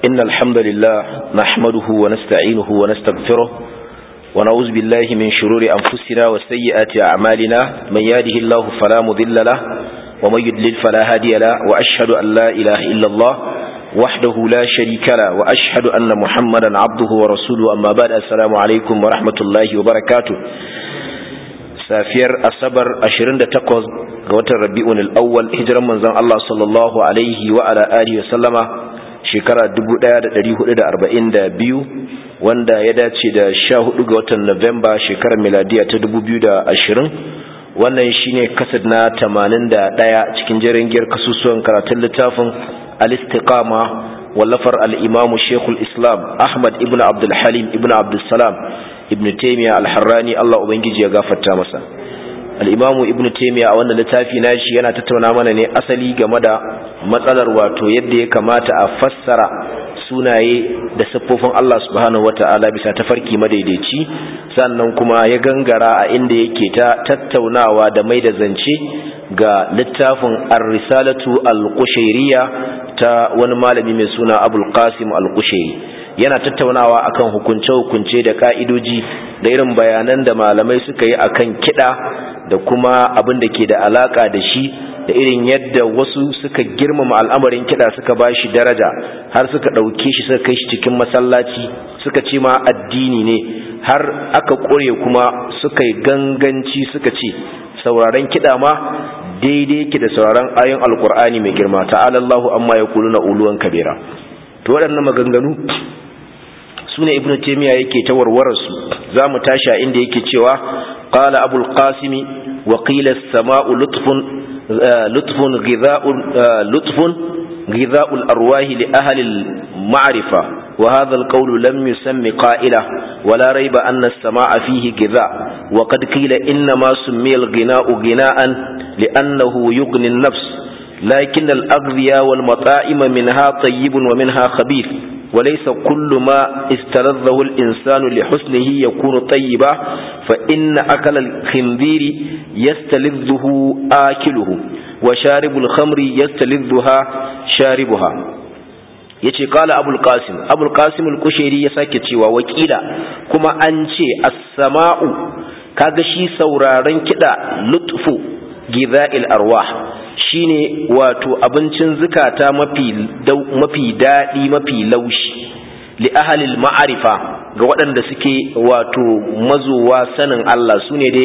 إن الحمد لله نحمده ونستعينه ونستغفره ونعوذ بالله من شرور أنفسنا وسيئات أعمالنا من يهده الله فلا مضل له ومن يضلل فلا هادي له وأشهد أن لا إله إلا الله وحده لا شريك له وأشهد أن محمدا عبده ورسوله أما بعد السلام عليكم ورحمة الله وبركاته safiyar asabar 28 ga watan rabi'un al-awwal hijiran manzon Allah sallallahu alaihi wa ala alihi wa sallama shekara 1442 wanda ya dace da 14 ga watan Nuwamba shekarar miladiya ta 2020 wannan shine kasad na 81 cikin jerin giyar kasusuwan karatun littafin al-istiqama wallafar al-imamu Sheikhul Islam Ahmad ibn Abdul Halim ibn Abdul Salam ibn Taymiyyah al-Harrani Allah ubangiji ya gafarta masa al-imamu ibn Taymiyyah a wannan littafi nashi yana tattauna mana ne asali game da matsalar wato yadda ya kamata a fassara sunaye da siffofin Allah subhanahu wata'ala bisa tafarki madaidaici sannan kuma ya gangara a inda yake ta tattaunawa da mai da zance ga littafin ar-risalatu al-qushayriyya ta wani malami mai suna Abul Qasim al-Qushayri yana tattaunawa akan hukunce-hukunce da ka'idoji da irin bayanan da malamai suka yi akan kiɗa da kuma abin da ke da alaka da shi da irin yadda wasu suka girmama al'amarin kiɗa suka ba shi daraja har suka ɗauke shi suka kai shi cikin masallaci suka ce ma addini ne har aka ƙure kuma suka yi ganganci suka ce sauraron kiɗa ma daidai yake da sauraron ayon alkur'ani mai girma ta'alallahu amma ya kuluna uluwan kabira to waɗannan maganganu su ne ibn taimiyya yake ta warwararsu za mu tashi a inda yake cewa qala abul qasimi wa qila as-sama'u lutfun lutfun ghidha'un lutfun ghidha'u al-arwah li ahli al-ma'rifa wa hadha al-qawl lam yusammi qa'ila wa la rayba anna as-sama'a fihi ghidha' wa qad qila inna ma summiya al-ghina'u ghina'an li'annahu yughni an-nafs لكن الأغذية والمطاعم منها طيب ومنها خبيث وليس كل ما استلذه الإنسان لحسنه يكون طيبا فإن أكل الخنذير يستلذه آكله وشارب الخمر يستلذها شاربها yace kala abul qasim abul qasim al-kushairi ya sake cewa wakila kuma an ce as-sama'u kaga shi sauraron kida lutfu gidha'il arwah shine wato abincin zukata mafi mafi daɗi mafi laushi li ahalil ma'arifa ga waɗanda suke wato mazowa sanin Allah su ne dai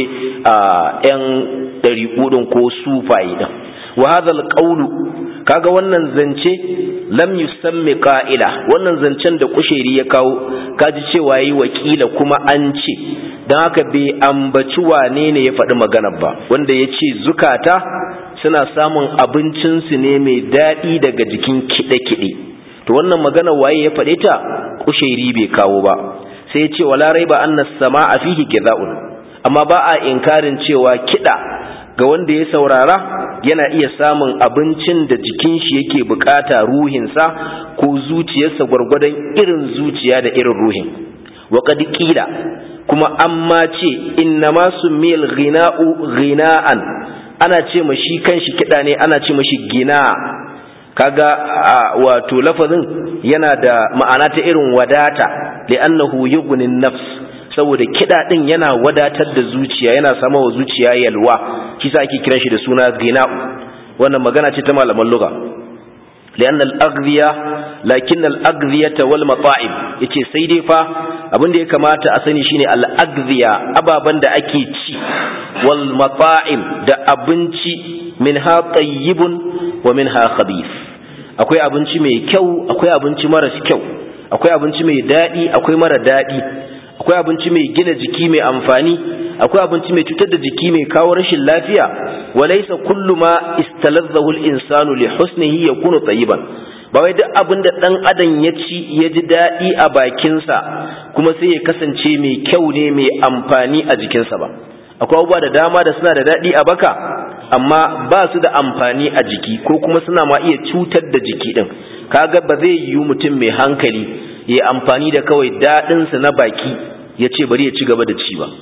‘yan ɗariƙudin ko sufaye ɗin wa hadhal qawlu kaga wannan zance lam yusammi qa'ila wannan zancen da kusheri ya kawo kaji cewa yi wakila kuma an ce don haka bai ambaci wane ne ya faɗi maganar ba wanda ya ce zukata suna samun abincinsu ne mai daɗi daga jikin kiɗe-kiɗe to wannan magana waye ya faɗe ta kushairi bai kawo ba sai ya ce wala raiba anna sama a fihi kida'un amma ba a inkarin cewa kiɗa ga wanda ya saurara yana iya samun abincin da jikin shi yake bukata ruhinsa ko zuciyarsa gwargwadon irin zuciya da irin ruhin wa qad qila kuma amma ce innama summiyal ghina'u ghina'an ana ce ma shi kanshi kiɗa ne ana ce mashi gina kaga wato lafazin yana da ma'ana ta irin wadata li'annahu yughnin nafs saboda kiɗa din yana wadatar da zuciya yana sama wa zuciya yalwa shi sa ake kiran shi da suna gina'u wannan magana ce ta malaman lugha لأن الأغذية لكن الأغذية والمطاعم yace sai dai fa abin da ya kamata a sani shine al-aghziya ababan da ake ci wal mata'im da abinci minha tayyibun wa minha khabith akwai abinci mai kyau akwai abinci mara kyau akwai abinci mai dadi akwai mara dadi akwai abinci mai gina jiki mai amfani akwai abinci mai cutar da jiki mai kawo rashin lafiya walaysa kullu ma istalazzahu al-insanu li husnihi yakunu tayyiban ba wai duk abin da dan adam ya ci ya ji dadi a bakinsa kuma sai ya kasance mai kyau ne mai amfani a jikinsa ba akwai abubuwa da dama da suna da dadi a baka amma ba su da amfani a jiki ko kuma suna ma iya cutar da jiki din kaga ba zai yiwu mutum mai hankali ya amfani da kawai daɗinsa na baki ya ce bari ya ci gaba da ci ba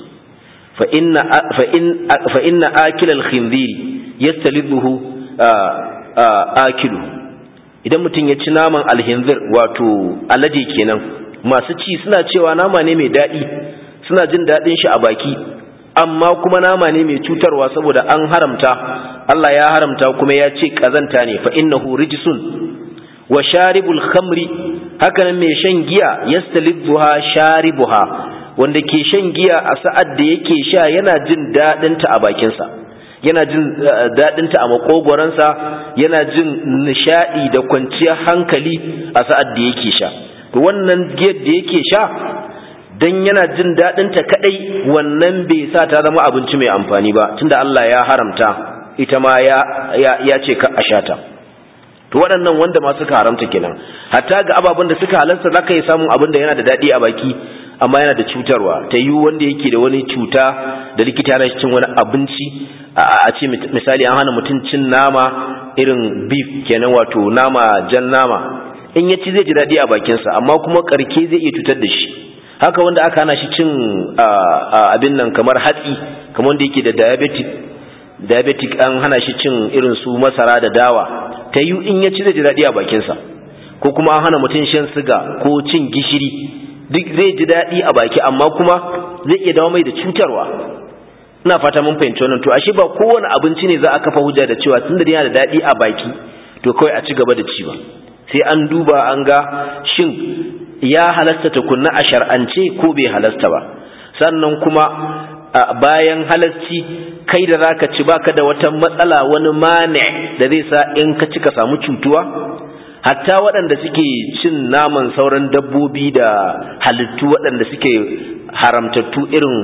fa inna akilal khinziri yastalidhu akilu idan mutum ya ci naman alhinzir wato alade kenan masu ci suna cewa nama ne mai daɗi suna jin daɗin shi a baki amma kuma nama ne mai cutarwa saboda an haramta Allah ya haramta kuma ya ce kazanta ne fa innahu rijsun wa sharibul khamri hakanan mai shan giya yastalidduha sharibuha wanda ke shan giya a sa'ad da yake sha yana jin daɗinta a bakinsa yana jin daɗinta a makogoransa yana jin nishaɗi da kwanciyar hankali a sa'ad da yake sha to wannan giyar da yake sha dan yana jin daɗinta kaɗai wannan bai sa ta zama abinci mai amfani ba tunda Allah ya haramta ita ma ya ya ce ka a sha ta to waɗannan wanda ma suka haramta kenan hatta ga ababen da suka halarta za ka yi samun abin da yana da daɗi a baki amma yana da cutarwa ta yi wanda yake da wani cuta da likita yana cin wani abinci a ce misali an hana mutum cin nama irin beef kenan wato nama jan nama in ya ci zai ji daɗi a bakinsa amma kuma ƙarke zai iya cutar da shi haka wanda aka hana shi cin abin nan kamar hatsi kamar wanda yake da diabetic diabetic an hana shi cin irin su masara da dawa ta yi in ya ci zai ji daɗi a bakinsa ko kuma an hana mutum shan siga ko cin gishiri duk zai ji daɗi a baki amma kuma zai iya dawo mai da cutarwa ina fata mun fahimci wannan to ashe ba kowane abinci ne za a kafa hujja da cewa tunda yana da daɗi a baki to kawai a ci gaba da ci ba sai an duba an ga shin ya halasta tukunna a shar'ance ko bai halasta ba sannan kuma bayan halasci kai da zaka ci baka da wata matsala wani mane da zai sa in ka ci ka samu cutuwa hatta waɗanda suke cin naman sauran dabbobi da halittu waɗanda suke haramtattu irin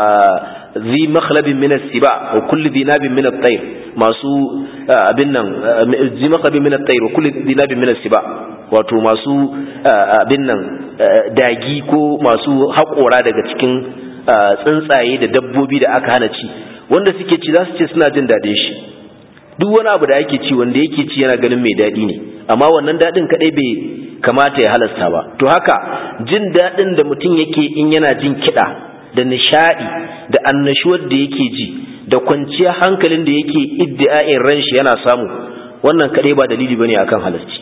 zi makhlabin min as-siba wa kulli dinabin min at-tayr masu abin nan zi makhlabin min at-tayr wa kulli dinabin min as-siba wato masu abin nan dagi ko masu haƙora daga cikin tsuntsaye da dabbobi da aka hana ci wanda suke ci za su ce suna jin daɗin shi duk wani abu da ake ci wanda yake ci yana ganin mai daɗi ne amma wannan daɗin kaɗai bai kamata ya halasta ba to haka jin daɗin da mutum yake in yana jin kiɗa da nishaɗi da annashuwar da yake ji da kwanciyar hankalin da yake iddi'a'in ran shi yana samu wannan kaɗai ba dalili bane akan halasci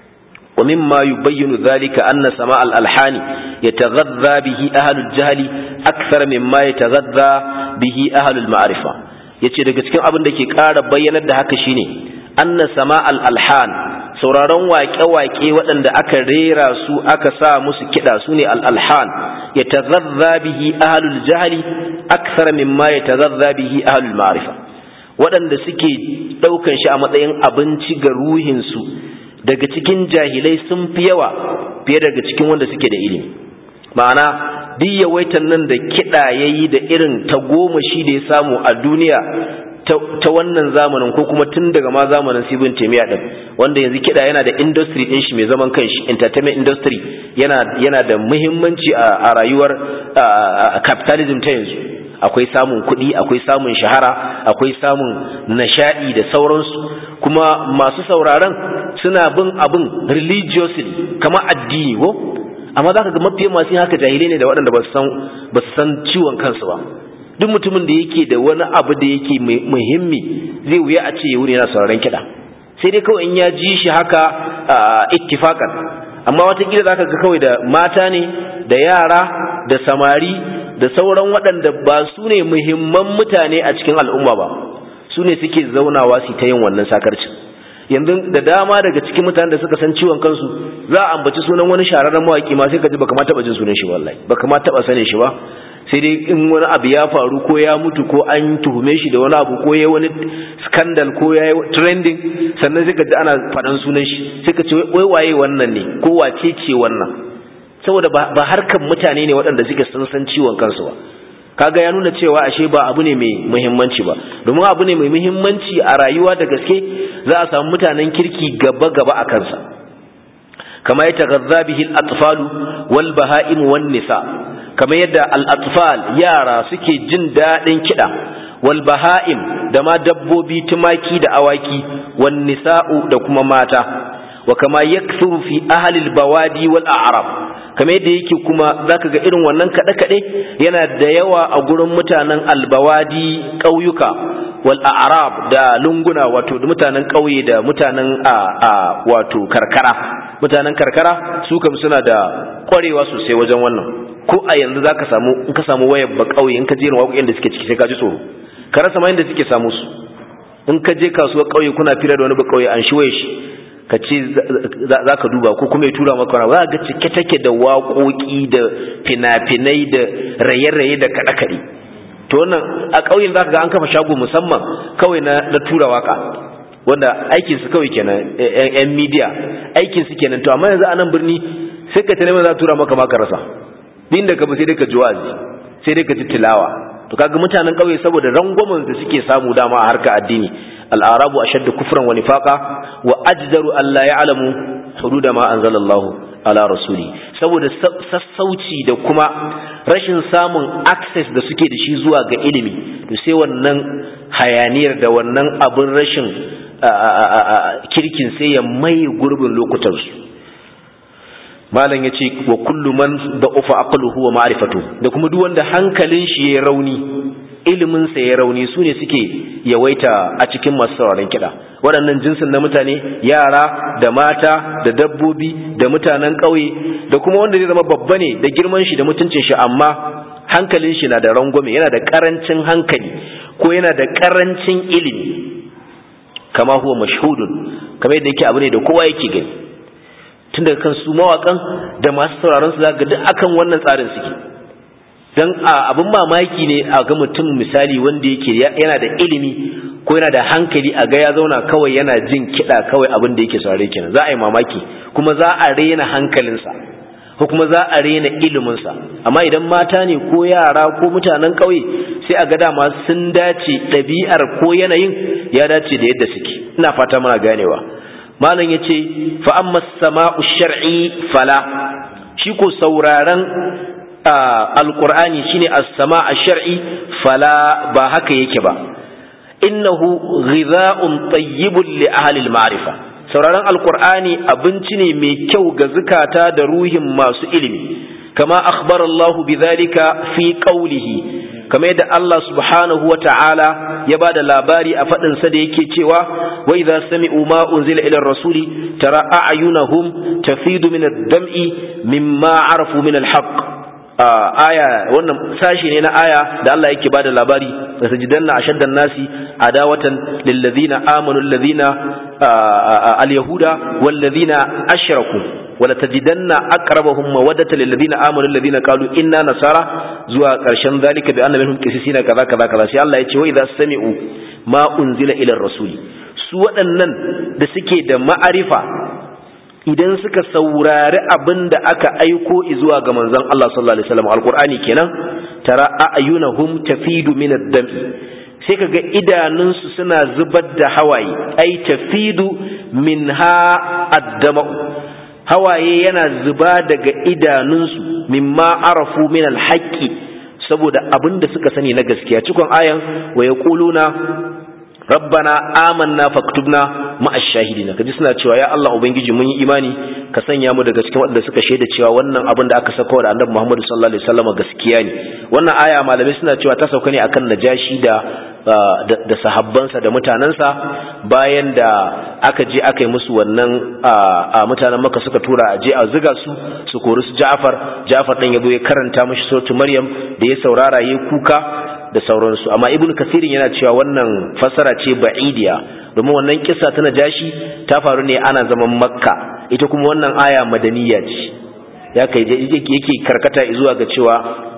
ومما يبين ذلك أن سماع الألحان يتغذى به أهل الجهل أكثر مما يتغذى به أهل المعرفة yace daga cikin abin da ke ƙara bayyanar da haka shine anna sama al-alhan sauraron waƙe-waƙe waɗanda aka rera su aka sa musu kiɗa su ne al-alhan ya tazazza bihi ahlul jahli akthar mimma ya tazazza bihi ahlul ma'rifa waɗanda suke ɗaukan shi a matsayin abinci ga ruhinsu daga cikin jahilai sun fi yawa fiye daga cikin wanda suke da ilimi ma'ana duk yawaitan nan da kiɗa ya yi da irin ta goma shi da ya samu a duniya ta wannan zamanin ko kuma tun daga ma zamanin sibin temiya din wanda yanzu kiɗa yana da industry ɗin shi mai zaman kanshi entertainment industry yana yana da muhimmanci a rayuwar capitalism ta yanzu akwai samun kuɗi akwai samun shahara akwai samun nishaɗi da sauransu kuma masu sauraron suna bin abin religiously kama addini ko amma za ka ga mafiyan masu haka jahilai ne da waɗanda ba su san ciwon kansu ba duk mutumin da yake da wani abu da yake muhimmi zai wuya a ce ya wuri yana sauraron kiɗa sai dai kawai in ya ji shi haka ittifakan amma watakila za ka ga kawai da mata ne da yara da samari da sauran waɗanda ba su ne muhimman mutane a cikin al'umma ba su ne suke zaunawa su ta yin wannan sakarcin yanzu da dama daga cikin mutanen da suka san ciwon kansu za a ambaci sunan wani shahararren mawaki ma sai ka ji baka ma taba jin sunan shi wallahi baka ma taba sanin shi ba sai dai in wani abu ya faru ko ya mutu ko an tuhume shi da wani abu ko ya wani scandal ko ya yi trending sannan sai ka ji ana faɗan sunan shi sai ka ce wai waye wannan ne ko wace ce wannan saboda ba harkan mutane ne waɗanda suke sun san ciwon kansu ba kaga ya nuna cewa ashe ba abu ne mai muhimmanci ba domin abu ne mai muhimmanci a rayuwa da gaske za a samu mutanen kirki gaba gaba a kansa kama ya tagadza bihi al-atfalu wal baha'im wan nisa kama yadda al-atfal yara suke jin dadin kida wal baha'im da ma dabbobi tumaki da awaki wan nisa'u da kuma mata wa kama yakthuru fi ahli al-bawadi wal a'rab kamar yadda yake kuma zaka ga irin wannan kaɗe-kaɗe yana da yawa a gurin mutanen albawadi ƙauyuka wal a'rab da lunguna wato da mutanen ƙauye da mutanen a wato karkara mutanen karkara su kam suna da ƙwarewa sosai wajen wannan ko a yanzu zaka samu in ka samu wayar ba ƙauye in ka je waƙoƙin da suke ciki sai ka ji tsoro ka rasa ma inda suke samu su in ka je kasuwar ƙauye kuna fira da wani ba ƙauye an shi waye shi ka ce za ka duba ko kuma ya tura maka wani za ga cike take da waƙoƙi da fina-finai da raye-raye da kaɗe-kaɗe to wannan a ƙauyen za ka ga an kafa shago musamman kawai na tura waka wanda aikinsu kawai kenan yan midiya aikinsu kenan to amma yanzu a nan birni sai ka tana za tura maka maka rasa din da ka ba sai dai ka ji wazi sai dai ka ji tilawa to kaga mutanen ƙauye saboda rangwamen da suke samu dama a harka addini al'arabu ashaddu kufran wa nifaqa wa ajdaru an la ya'lamu hududa ma anzalallahu ala rasuli saboda sassauci da kuma rashin samun access da suke da shi zuwa ga ilimi to sai wannan hayaniyar da wannan abin rashin kirkin sai ya mai gurbin lokutansu malam ya ce wa kullu man da ufa aqluhu wa ma'rifatu da kuma duk wanda hankalin shi ya rauni ilimin sa ya rauni su ne suke yawaita a cikin masu sauraron kiɗa waɗannan jinsin na mutane yara da mata da dabbobi da mutanen ƙauye da kuma wanda zai zama babba ne da girman shi da mutuncin shi amma hankalin shi na da rangwame yana da ƙarancin hankali ko yana da ƙarancin ilimi kama huwa mashhudun kamar yadda yake abu ne da kowa yake gani tun daga kan su mawakan da masu sauraron su zaka duk akan wannan tsarin suke dan abin mamaki ne a ga mutum misali wanda yake yana da ilimi ko yana da hankali a ga ya zauna kawai yana jin kiɗa kawai abin da yake saurare kenan za a yi mamaki kuma za a rena hankalinsa ko kuma za a rena iliminsa amma idan mata ne ko yara ko mutanen ƙauye sai a ga dama sun dace ɗabi'ar ko yanayin ya dace da yadda suke ina fata muna ganewa malam ya ce fa amma sama'u shar'i fala shi ko sauraron alqur'ani shine as-sama' ash-shar'i fala ba haka yake ba innahu ghidha'un tayyibun li ahli al-ma'rifa sauraron alqur'ani abinci ne mai kyau ga zukata da ruhin masu ilimi kama akhbara Allah bidhalika fi qawlihi kamar yadda Allah subhanahu wa ta'ala ya ba da labari a faɗinsa da yake cewa wai za sami'u ma unzila ila rasuli tara a'yunahum tafidu min ad-dam'i mimma arafu min al-haqq aya wannan sashi ne na aya da Allah yake bada labari da sajidanna ashaddan nasi adawatan lil ladina amanu alladhina al-yahuda wal ladina ashraku wala tajidanna aqrabahum mawaddata lil ladina amanu alladhina qalu inna nasara zuwa karshen zalika bi anna minhum qisisina kaza kaza kaza sai Allah ya ce wa idza sami'u ma unzila ila rasuli su waɗannan da suke da ma'arifa idan suka saurari abin da aka aiko zuwa ga manzon Allah sallallahu alaihi wasallam alqur'ani kenan tara a'yunahum tafidu min ad-dam'i sai kaga idanunsu suna zubar da hawaye ai tafidu minha ad-dam hawaye yana zuba daga idanunsu mimma arafu min al-haqqi saboda abin da suka sani na gaskiya cikon ayan wa yaquluna rabbana amanna faktubna ma'ash shahidina kaji suna cewa ya Allah ubangiji mun yi imani ka sanya mu daga cikin waɗanda suka shaida cewa wannan abin da aka saka da annabi Muhammad sallallahu alaihi wasallam gaskiya ne wannan aya malamai suna cewa ta sauka ne akan najashi da da sahabbansa da mutanansa bayan da aka je aka yi musu wannan a mutanen maka suka tura a je a ziga su su kori su Ja'far Ja'far dan yazo ya karanta mishi suratul Maryam da ya saurara yayi kuka da sauransu amma ibnu kasirin yana cewa wannan fasara ce ba'idiya domin wannan kissa ta najashi ta faru ne ana zaman makka ita kuma wannan aya madaniya ce ya kai yake karkata zuwa ga cewa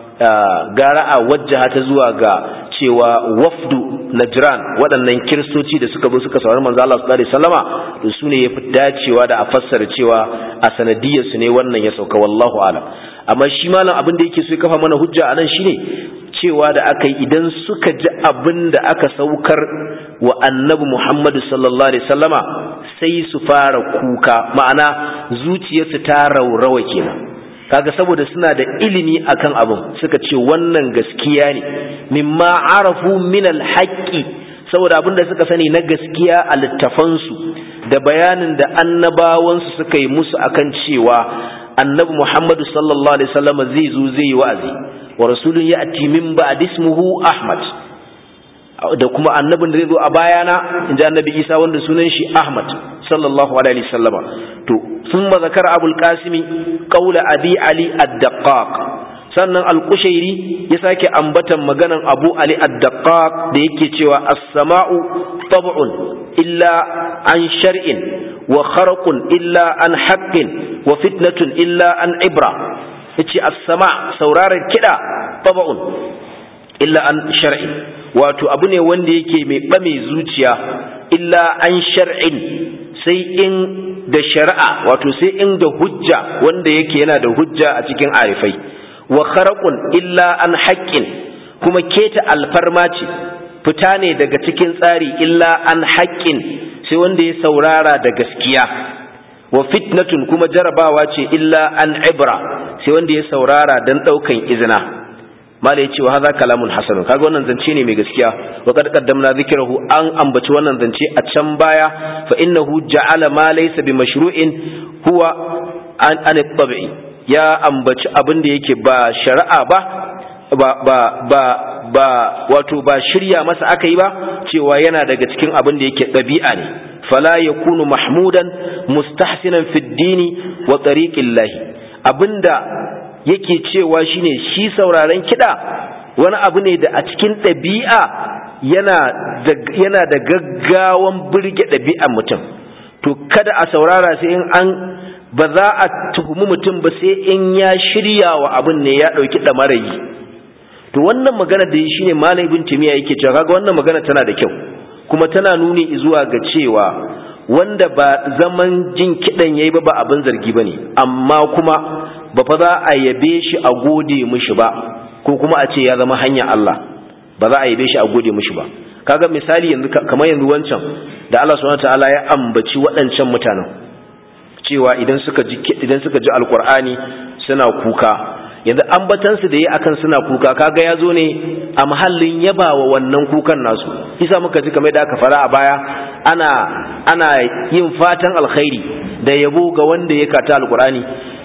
gara a wajjaha ta zuwa ga cewa wafdu najran waɗannan kiristoci da suka zo suka saurari manzo Allah sallallahu alaihi wasallama to sune yafi dacewa da a fassara cewa a sanadiyar su ne wannan ya sauka wallahu alam amma shi malam abin da yake so ya kafa mana hujja anan shine cewa da aka yi idan suka ji abin da aka saukar wa annabi Muhammadu sallallahu Alaihi sallama sai su fara kuka ma'ana zuciyarsu ta raurawa kenan kaga saboda suna da ilimi akan abin suka ce wannan gaskiya ne mimma arafu min alhaqqi saboda abin da suka sani na gaskiya a littafansu da bayanin da annabawansu suka yi musu akan cewa annabi Muhammadu sallallahu alaihi wasallam zai zo zai yi wa'azi wa rasulun ya'ti min ba'd ismuhu Ahmad da kuma annabin da zai zo a bayana inji annabi Isa wanda sunan shi Ahmad sallallahu alaihi wasallama to thumma zakara abul qasimi qawla abi ali ad-daqqaq sannan al-qushairi ya sake ambatan maganan abu ali ad-daqqaq da yake cewa as-sama'u tab'un illa an shar'in wa kharqun illa an haqqin wa fitnatun illa an ibra yace as-sama' sauraron kida tab'un illa an shar'in wato abu ne wanda yake mai bame zuciya illa an shar'in sai in da shari'a wato sai in da hujja wanda yake yana da hujja a cikin arifai wa kharaqun illa an haqqin kuma keta alfarma ce fita ne daga cikin tsari illa an haqqin sai wanda ya saurara da gaskiya wa fitnatun kuma jarabawa ce illa an ibra sai wanda ya saurara dan daukan izina mala yace wa hadha kalamun hasan kaga wannan zance ne mai gaskiya wa kad qaddamna dhikrahu an ambaci wannan zance a can baya fa innahu ja'ala ma laysa bi mashru'in huwa an an tabi'i ya ambaci abin da yake ba shari'a ba ba ba ba ba wato ba shirya masa aka yi ba cewa yana daga cikin abin da yake ɗabi'a ne fala yakunu mahmudan mustahsinan fi dini wa tariqillahi abinda yake cewa shine shi sauraren kiɗa wani abu ne da a cikin ɗabi'a yana da yana da gaggawan burge ɗabi'ar mutum to kada a saurara sai in an ba za a tuhumi mutum ba sai in ya shirya wa abin ne ya ɗauki ɗamarayi to wannan magana da shi ne malam ibn timiya yake cewa kaga wannan magana tana da kyau kuma tana nuni zuwa ga cewa wanda ba zaman jin kiɗan yayi ba ba abin zargi bane amma kuma ba fa za a yabe shi a gode mishi ba ko kuma a ce ya zama hanya Allah ba za a yabe shi a gode mishi ba kaga misali yanzu kamar yanzu wancan da Allah subhanahu wataala ya ambaci waɗancan mutanen cewa idan suka ji idan suka ji alqur'ani suna kuka yanzu ambatansu da yi akan suna kuka kaga ya zo ne a mahallin yabawa wannan kukan nasu isa muka ji kamar da aka fara a baya ana ana yin fatan alkhairi da yabo ga wanda ya kata alqur'ani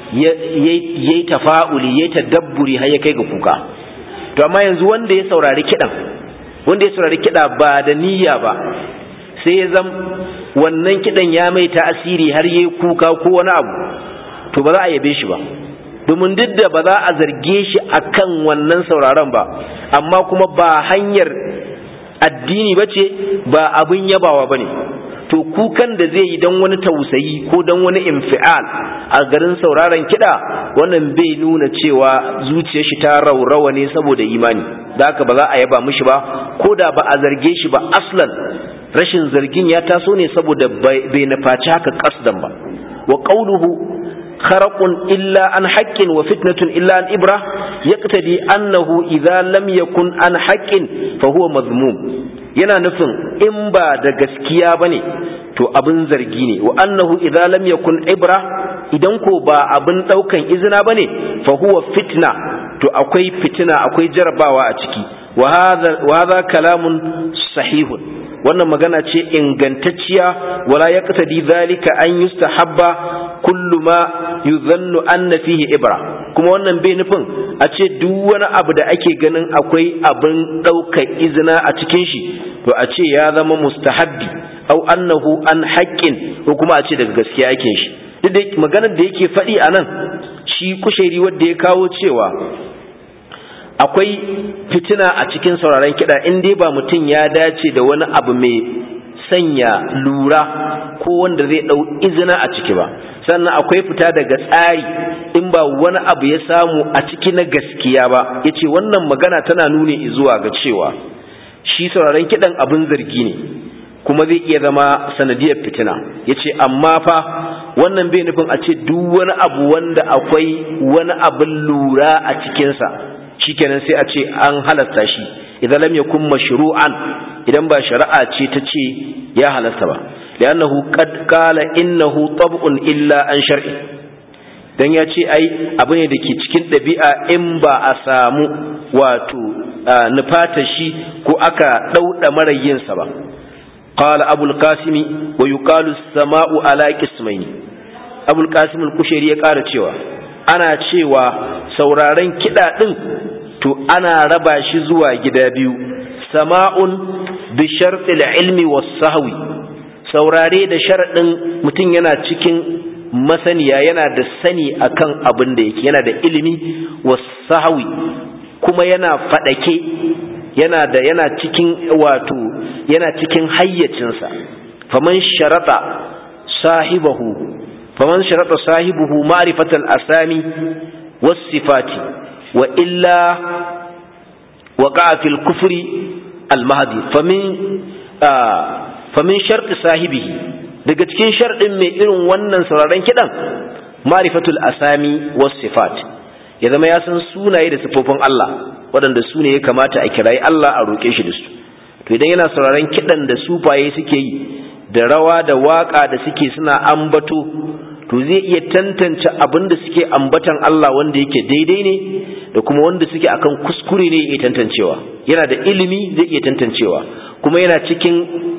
yayi tafa'uli yayi tadabburi har ya kai ga kuka to amma yanzu wanda ya saurari kidan wanda ya saurari kida ba da niyya ba sai ya zam wannan kidan ya mai tasiri har yayi kuka ko wani abu to ba za a yabe shi ba domin duk da ba za a zarge shi akan wannan sauraron ba amma kuma ba hanyar addini ba ce ba abin yabawa ba ne to kukan da zai yi don wani tausayi ko don wani infial a garin sauraron kiɗa wannan bai nuna cewa zuciyar shi ta raurawa ne saboda imani da haka ba za a yaba mishi ba ko da ba a zarge shi ba aslan rashin zargin ya taso ne saboda bai nufaci haka kasdan ba wa qauluhu خرق إلا عن حق وفتنة إلا عن إبرة يقتدي أنه إذا لم يكن عن حق فهو مذموم yana nufin in ba da gaskiya ba ne to abin zargi ne wa annahu idza lam yakun ibra idan ko ba abin daukan izina ba ne fa huwa fitna to akwai fitina akwai jarabawa a ciki wa hadha kalamun sahihun wannan magana ce ingantacciya wala yaqtadi dhalika an yustahabba kullu ma yuzannu anna fihi ibra kuma wannan bai nufin a ce duk wani abu da ake ganin akwai abin ɗaukar izina a cikin shi to a ce ya zama mustahabbi au annahu an haƙƙin ko kuma a ce daga gaskiya ake shi duk da maganar da yake faɗi a nan shi kushairi wanda ya kawo cewa akwai fitina a cikin sauraron kiɗa in dai ba mutum ya dace da wani abu mai sanya lura ko wanda zai ɗau izina a ciki ba sannan akwai fita daga tsari in ba wani abu ya samu a ciki na gaskiya ba ya ce wannan magana tana nuni zuwa ga cewa shi sauraron kiɗan abin zargi ne kuma zai iya zama sanadiyar fitina ya ce amma fa wannan bai nufin a ce duk wani abu wanda akwai wani abin lura a cikinsa shikenan sai a ce an halasta shi idan lam yakun mashru'an idan ba shari'a ce ta ce ya halasta ba li'annahu qad qala innahu tab'un illa an shar'i dan ya ce ai abu ne da ke cikin ɗabi'a in ba a samu wato nufata shi ko aka ɗauɗa marayinsa ba qala abul qasimi wa yuqalu as-sama'u ala qismaini abul qasim al-kushairi ya ƙara cewa ana cewa sauraren kiɗa ɗin to ana raba shi zuwa gida biyu sama'un bi shartil ilmi was sahwi saurare da sharadin mutum yana cikin masaniya yana da sani akan abin da yake yana da ilimi was sahwi kuma yana fadake yana da yana cikin wato yana cikin hayyacinsa faman sharata sahibahu faman sharata sahibuhu ma'rifatal asami was sifati wa illa waqa'a fil kufri al mahdi famin famin sharti sahibihi daga cikin sharɗin mai irin wannan sauraron kiɗan ma'rifatul asami was sifat ya zama ya san sunaye da sifofin Allah waɗanda su ne ya kamata a kirayi Allah a roƙe shi da su to idan yana sauraron kiɗan da sufaye suke yi da rawa da waƙa da suke suna ambato to zai iya tantance abin da suke ambatan Allah wanda yake daidai ne da kuma wanda suke akan kuskure ne ya tantancewa yana da ilimi zai iya tantancewa kuma yana cikin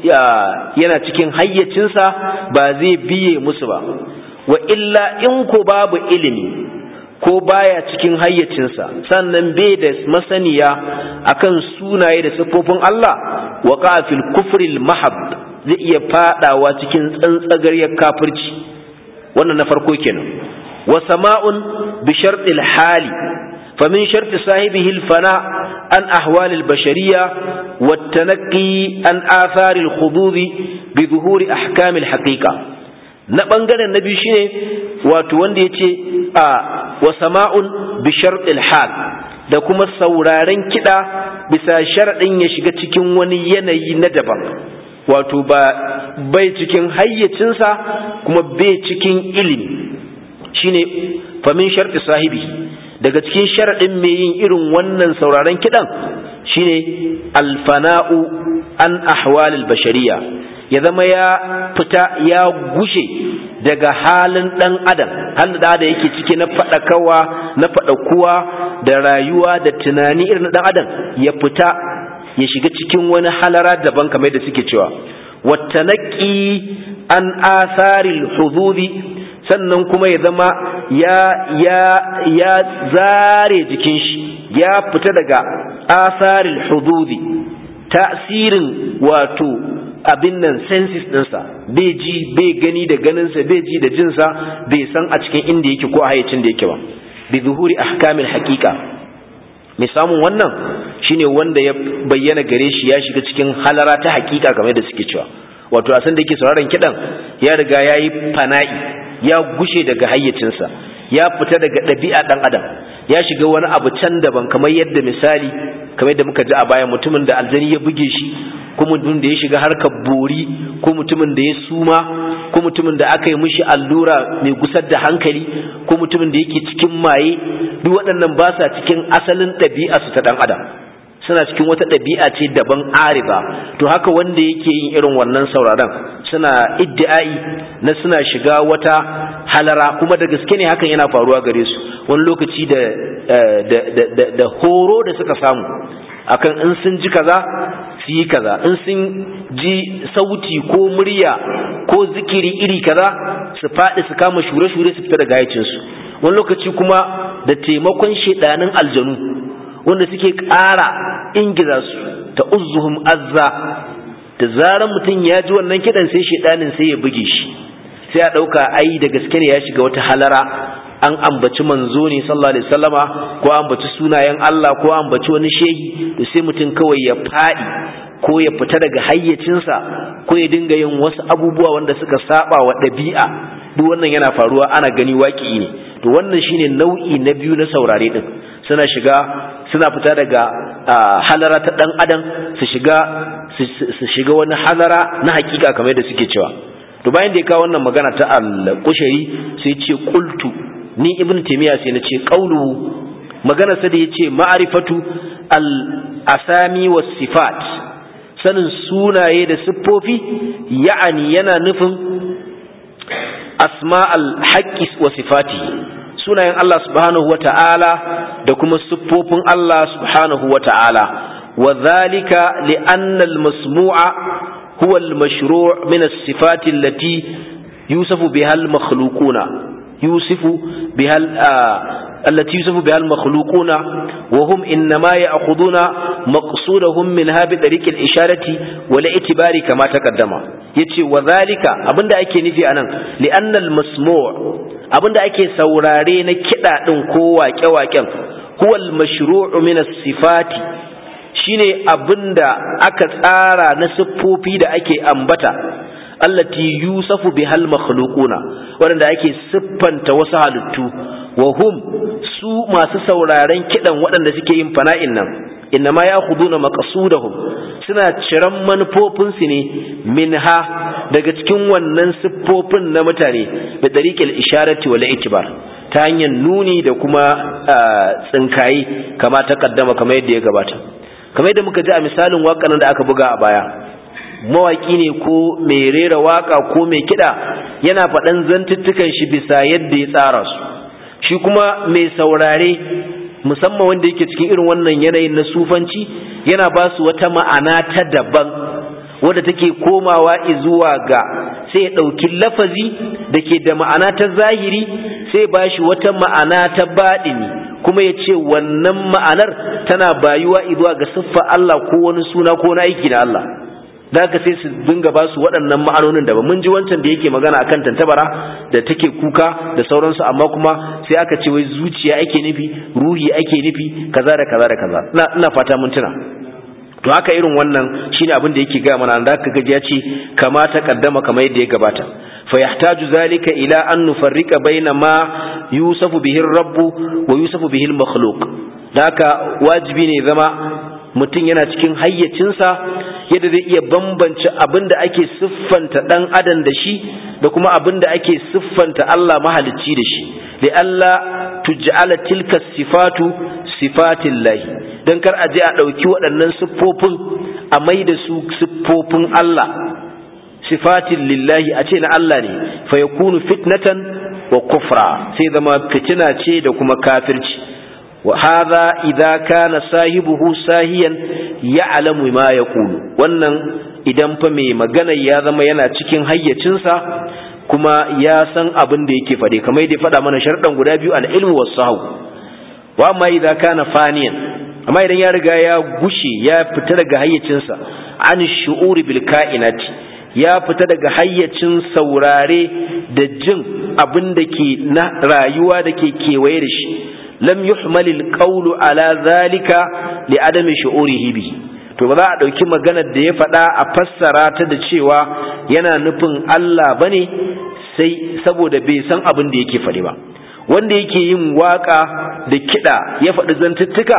yana cikin hayyacinsa ba zai biye musu ba wa illa in ko babu ilimi ko baya cikin hayyacinsa sannan bai da masaniya akan sunaye da siffofin Allah wa fil kufril mahab zai iya fadawa cikin tsantsagariyar kafirci wannan na farko kenan wa sama'un bi shartil hali fa min sharti sahibihi al fana an ahwal al bashariyya wa tanaqi an athar al khudud bi zuhuri ahkam al haqiqa na bangaren na biyu shine wato wanda yace a wa sama'un bi shartil hal da kuma sauraren kiɗa bisa sharaɗin ya shiga cikin wani yanayi na daban wato ba bai cikin hayyacinsa kuma bai cikin ilimi shine famin sharti sahibi daga cikin sharaɗin mai yin irin wannan sauraren kiɗan shine alfana'u an ahwalil bashariya ya zama ya fita ya gushe daga halin ɗan adam halin da da yake ciki na faɗakawa na faɗakuwa da rayuwa da tunani irin na ɗan adam ya fita ya shiga cikin wani halara daban kamar da suke cewa wattanaki an asaril hududi sannan kuma ya zama ya ya ya zare jikin shi ya fita daga asaril hududi tasirin wato abin nan sensis ɗinsa bai ji bai gani da ganinsa bai ji da jinsa bai san a cikin inda yake ko a hayacin da yake ba bi zuhuri ahkamil haqiqa mai samun wannan shine wanda ya bayyana gare shi ya shiga cikin halara ta haqiqa kamar da suke cewa wato a san da yake sauraron kidan ya riga ya yi fana'i ya gushe daga hayyacinsa ya fita daga ɗabi'a ɗan adam ya shiga wani abu can daban kamar yadda misali kamar yadda muka ji a baya mutumin da aljani ya buge shi ko mutumin da ya shiga harkar bori ko mutumin da ya suma ko mutumin da aka yi mishi allura mai gusar da hankali ko mutumin da yake cikin maye duk waɗannan ba sa cikin asalin ɗabi'a su ta ɗan adam suna cikin wata ɗabi'a ce daban ariba to haka wanda yake yin irin wannan sauraron suna iddi'ai na suna shiga wata halara kuma da gaske ne hakan yana faruwa gare su wani lokaci da da horo da suka samu akan in sun ji kaza su yi kaza in sun ji sauti ko murya ko zikiri iri kaza su faɗi su kama shure-shure su fita daga hayacinsu wani lokaci kuma da taimakon shedanin aljanu wanda suke ƙara ingiza su ta uzuhum azza da zaran mutum ya ji wannan kidan sai shedanin sai ya buge shi sai a ɗauka ai da gaske ne ya shiga wata halara an ambaci manzo ne sallallahu alaihi wasallama ko ambaci sunayen Allah ko ambaci wani shehi to sai mutum kawai ya faɗi ko ya fita daga hayyacinsa ko ya dinga yin wasu abubuwa wanda suka saba wa ɗabi'a duk wannan yana faruwa ana gani waƙi ne to wannan shine nau'i na biyu na saurare din suna shiga suna fita daga halara ta dan adam su shiga su shiga wani halara na hakika kamar yadda suke cewa to bayan da ya kawo wannan magana ta al-qushari sai ce qultu ni ibnu taymiya sai na ce qawlu magana sa da yace ma'rifatu al-asami was sifat sanin sunaye da siffofi ya'ani yana nufin asma al-haqqi wa sifatihi sunayen Allah subhanahu wa ta'ala da kuma siffofin Allah subhanahu wa ta'ala wa zalika li'annal masmu'a huwa al-mashru' min as-sifati allati yusafu biha al-makhluquna yusifu biha التي يوصف بها المخلوقون وهم إنما يأخذون مقصودهم منها بطريق الإشارة والاعتبار كما تقدم يتي وذلك أبن أكي نفي أنا لأن المسموع أبن أكي سورارين كدا ننكوا كواكا هو المشروع من الصفات shine abinda aka tsara na siffofi da ake ambata allati yusafu bihal makhluquna wanda ake siffanta wasu halittu wa hum su masu sauraren kidan waɗanda suke yin fana'in nan innama yakhuduna maqsudahum suna ciran manufofinsu ne minha daga cikin wannan siffofin na mutane da tariqil isharati wal itibar ta hanyar nuni da kuma tsinkayi kama ta kaddama kamar yadda ya gabata kamar yadda muka ji a misalin waƙan da aka buga a baya mawaki ne ko mai rera waka ko mai kiɗa yana faɗan zantuttukan shi bisa yadda ya tsara su shi kuma mai saurare musamman wanda yake cikin irin wannan yanayin na sufanci yana ba su wata ma'ana ta daban wadda take komawa zuwa ga sai ya ɗauki lafazi da ke da ma'ana ta zahiri sai ba shi wata ma'ana ta baɗini kuma ya ce wannan ma'anar tana bayuwa zuwa ga siffa Allah ko wani suna ko na aiki na Allah da haka sai su dinga ba su waɗannan ma'anonin da ba mun ji wancan da yake magana akan tantabara da take kuka da sauransu amma kuma sai aka ce wai zuciya ake nufi ruhi ake nufi kaza da kaza da kaza ina fata mun tuna to haka irin wannan shine abin da yake gaya mana da aka gaji ya ce kama ta kaddama kamar yadda ya gabata fa yahtaju zalika ila an nufarrika baina ma yusafu bihi rabbu wa yusafu bihi al-makhluq da haka wajibi ne zama mutum yana cikin hayyacinsa yadda zai iya bambance abin da ake siffanta ɗan adam da shi da kuma abin da ake siffanta Allah mahalicci da shi da Allah tuj'ala tilka sifatu sifatin lahi don kar a je a ɗauki waɗannan siffofin a mai da su siffofin Allah sifatin lillahi a ce na Allah ne fa yakunu fitnatan wa kufra sai zama fitina ce da kuma kafirci وهذا إذا كان صاحبه ساهيا يعلم ما يقول wannan idan fa mai magana ya zama yana cikin hayyacinsa kuma ya san abin da yake fade kamar yadda faɗa mana sharɗan guda biyu al-ilmu was sahu wa amma idza kana faniyan amma idan ya riga ya gushe ya fita daga hayyacinsa an shu'uri bil kainati ya fita daga hayyacin saurare da jin abin da ke na rayuwa da ke kewaye da shi lam yuhmal alqawlu ala zalika li adami shu'urihi bi to ba za a dauki maganar da ya faɗa a fassara ta da cewa yana nufin Allah bane sai saboda bai san abin da yake faɗi ba wanda yake yin waka da kiɗa ya faɗi zantuttuka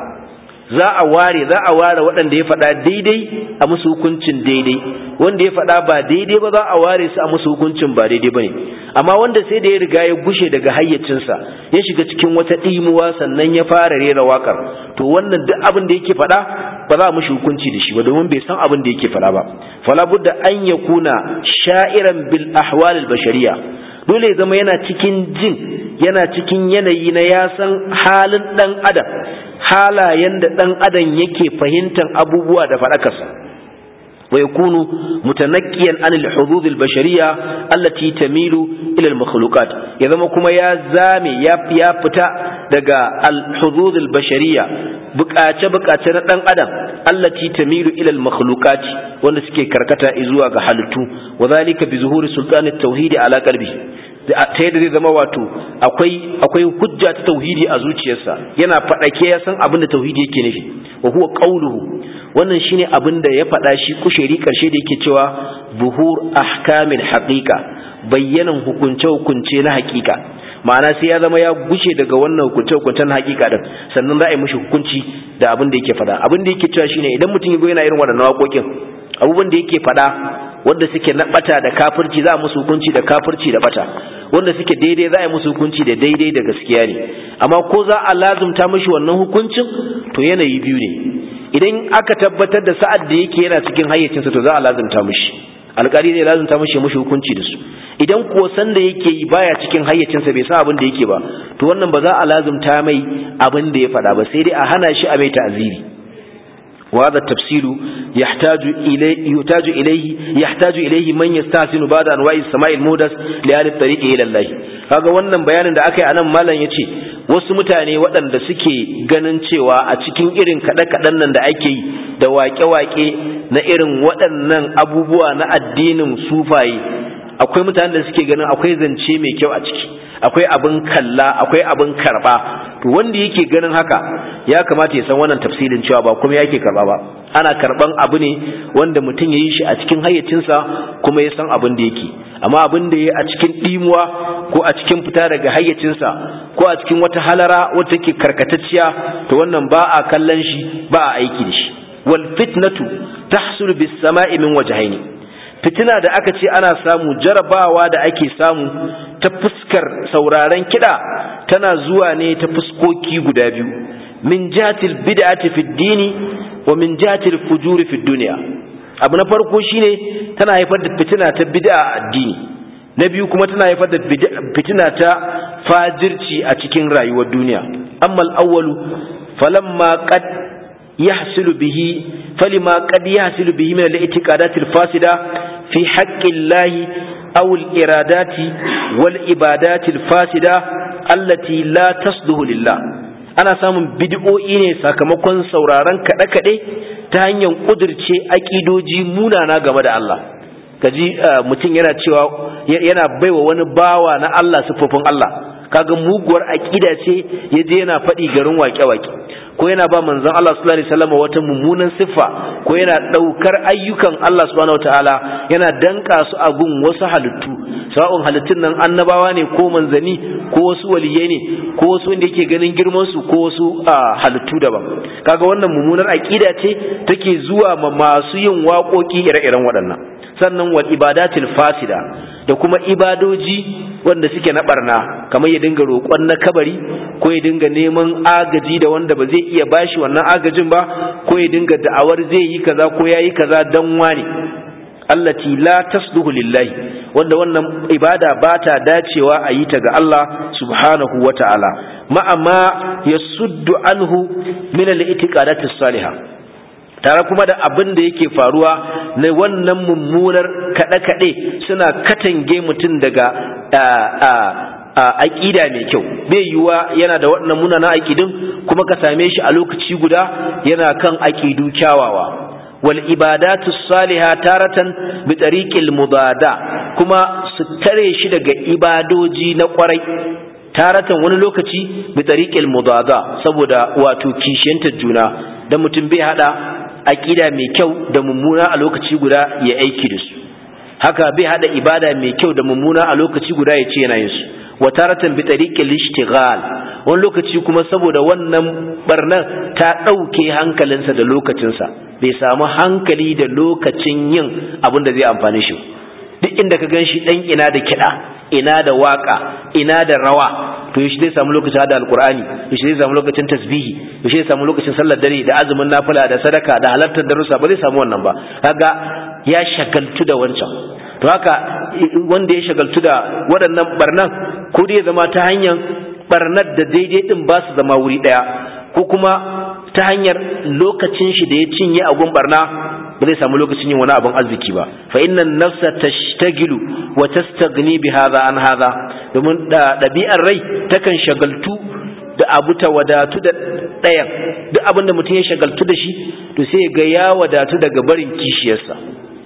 za a ware za a ware waɗanda ya faɗa daidai a musu hukuncin daidai wanda ya faɗa ba daidai ba za a ware su a musu hukuncin ba daidai ba ne amma wanda sai da ya riga ya gushe daga hayyacinsa ya shiga cikin wata ɗimuwa sannan ya fara rera waƙar to wannan duk abin da yake faɗa ba za a mushi hukunci da shi ba domin bai san abin da yake faɗa ba fala budda an ya kuna sha'iran bil ahwal al bashariya dole ya zama yana cikin jin yana cikin yanayi na ya san halin ɗan adam halayen da ɗan adam yake fahimtar abubuwa da faɗakarsa wa yakunu mutanakkiyan anil hudud al bashariyya allati tamilu ila al makhluqat ya zama kuma ya zame ya ya fita daga al hudud al bashariyya bukace bukace na dan adam allati tamilu ila al makhluqat wanda suke karkata zuwa ga halittu wa zalika bi zuhuri sultan at tauhid ala qalbi ta yadda zai zama wato akwai akwai hujja ta tauhidi a zuciyarsa yana faɗake ya san abin da tauhidi yake nufi wa huwa qawluhu wannan shine abin da ya faɗa shi kusheri karshe da yake cewa buhur ahkamil haqiqa bayyanan hukunce hukunce na haqiqa ma'ana sai ya zama ya gushe daga wannan hukunce hukuncen haqiqa din sannan za a yi mishi hukunci da abin da yake faɗa abin da yake cewa shine idan mutum ya yana irin waɗannan waƙoƙin abubuwan da yake faɗa wanda suke na bata da kafirci za a musu hukunci da kafirci da bata wanda suke daidai za a yi musu hukunci da daidai da gaskiya ne amma ko za a lazumta mishi wannan hukuncin to yanayi biyu ne idan aka tabbatar da sa'ad da yake yana cikin hayyacinsa to za a lazumta mishi alƙali zai lazumta mishi mishi hukunci da su idan kuwa san da yake yi baya cikin hayyacinsa bai san abin da yake ba to wannan ba za a lazumta mai abin da ya faɗa ba sai dai a hana shi a mai ta'aziri وهذا التفصيل يحتاج إليه يحتاج إليه يحتاج إليه من يستحسن بعد أنواع السماء المودس لأهل الطريق إلى الله kaga wannan bayanin da aka yi anan malam yace wasu mutane waɗanda suke ganin cewa a cikin irin kaɗe-kaɗen nan da ake yi da waƙe-waƙe na irin waɗannan abubuwa na addinin sufaye akwai mutanen da suke ganin akwai zance mai kyau a ciki akwai abin kalla akwai abin karba to wanda yake ganin haka ya kamata ya san wannan tafsirin cewa ba kuma yake karba ba ana karban abu ne wanda mutum ya yi shi a cikin hayyacinsa kuma ya san abin da yake amma abin da ya a cikin ɗimuwa ko a cikin fita daga hayyacinsa ko a cikin wata halara wata ke karkatacciya to wannan ba a kallon shi ba a aiki da shi wal fitnatu tahsulu bis sama'i min wajhaini fitina da aka ce ana samu jarabawa da ake samu ta fuskar sauraren kiɗa tana zuwa ne ta fuskoki guda biyu min jatil bid'ati fid dini wa min jatil fujuri fid dunya abu na farko shine tana haifar da fitina ta bid'a a addini na biyu kuma tana haifar da fitina ta fajirci a cikin rayuwar duniya amma al-awwalu falamma qad yahsulu bihi falima qad yahsulu bihi min al-i'tiqadat al-fasida fi haqqi Allah aw al-iradat wal ibadat al-fasida allati la tasduhu lillah ana samun bid'o'i ne sakamakon sauraron kaɗe-kaɗe ta hanyar ƙudurce aƙidoji munana game da Allah kaji mutum yana cewa yana baiwa wani bawa na Allah siffofin Allah kaga muguwar aƙida ce ya je yana faɗi garin waƙe-waƙe ko yana ba manzon Allah sallallahu alaihi wasallam wata mummunan siffa ko yana ɗaukar ayyukan Allah subhanahu wataala yana danka su a gun wasu halittu sawa'un halittun nan annabawa ne ko manzani ko wasu waliyai ne ko wasu wanda yake ganin girman su ko wasu halittu daban kaga wannan mummunar aqida ce take zuwa ma masu yin waƙoƙi ire-iren waɗannan sannan wal ibadatil fasida da kuma ibadoji wanda suke na barna kamar ya dinga roƙon na kabari ko ya dinga neman agaji da wanda ba zai iya bashi wannan agajin ba ko ya dinga da'awar zai yi kaza ko ya yi kaza dan wani allati la tasluhu lillahi wanda wannan ibada ba ta dacewa a yi ta ga Allah subhanahu wa ta'ala ma'ama yasuddu anhu min al-i'tiqadatis salihah tare kuma da abin da yake faruwa na wannan mummunar kaɗe-kaɗe suna katange mutum daga aƙida mai kyau bai yiwuwa yana da waɗannan munana aƙidun kuma ka same shi a lokaci guda yana kan aƙidu kyawawa wal ibadatu saliha taratan bi tariqil mudada kuma su tare shi daga ibadoji na kwarai taratan wani lokaci bi tariqil mudada saboda wato kishiyantar juna dan mutum bai hada aƙida mai kyau da mummuna a lokaci guda ya aiki da su haka bai hada ibada mai kyau da mummuna a lokaci guda ya ce yana yin su wa taratan bi tariqil ishtighal wani lokaci kuma saboda wannan barnar ta dauke hankalinsa da lokacinsa bai samu hankali da lokacin yin abin da zai amfane shi duk inda ka ganshi dan ina da kiɗa ina da waka ina da rawa to yaushe zai samu lokacin hada alkur'ani yaushe zai samu lokacin tasbihi yaushe zai samu lokacin sallar dare da azumin nafila da sadaka da halartar darussa ba zai samu wannan ba kaga ya shagaltu da wancan to haka wanda ya shagaltu da waɗannan barnan ko dai zama ta hanyar barnar da daidai din ba su zama wuri ɗaya ko kuma ta hanyar lokacin shi da ya cinye a gun barna ba zai samu lokacin yin wani abin arziki ba fa innan nafsa tashtagilu wa tastaghni bi hadha an hadha domin ɗabi'ar rai takan shagaltu da abu ta wadatu da ɗayan duk abin da mutum ya shagaltu da shi to sai ga ya wadatu daga barin kishiyarsa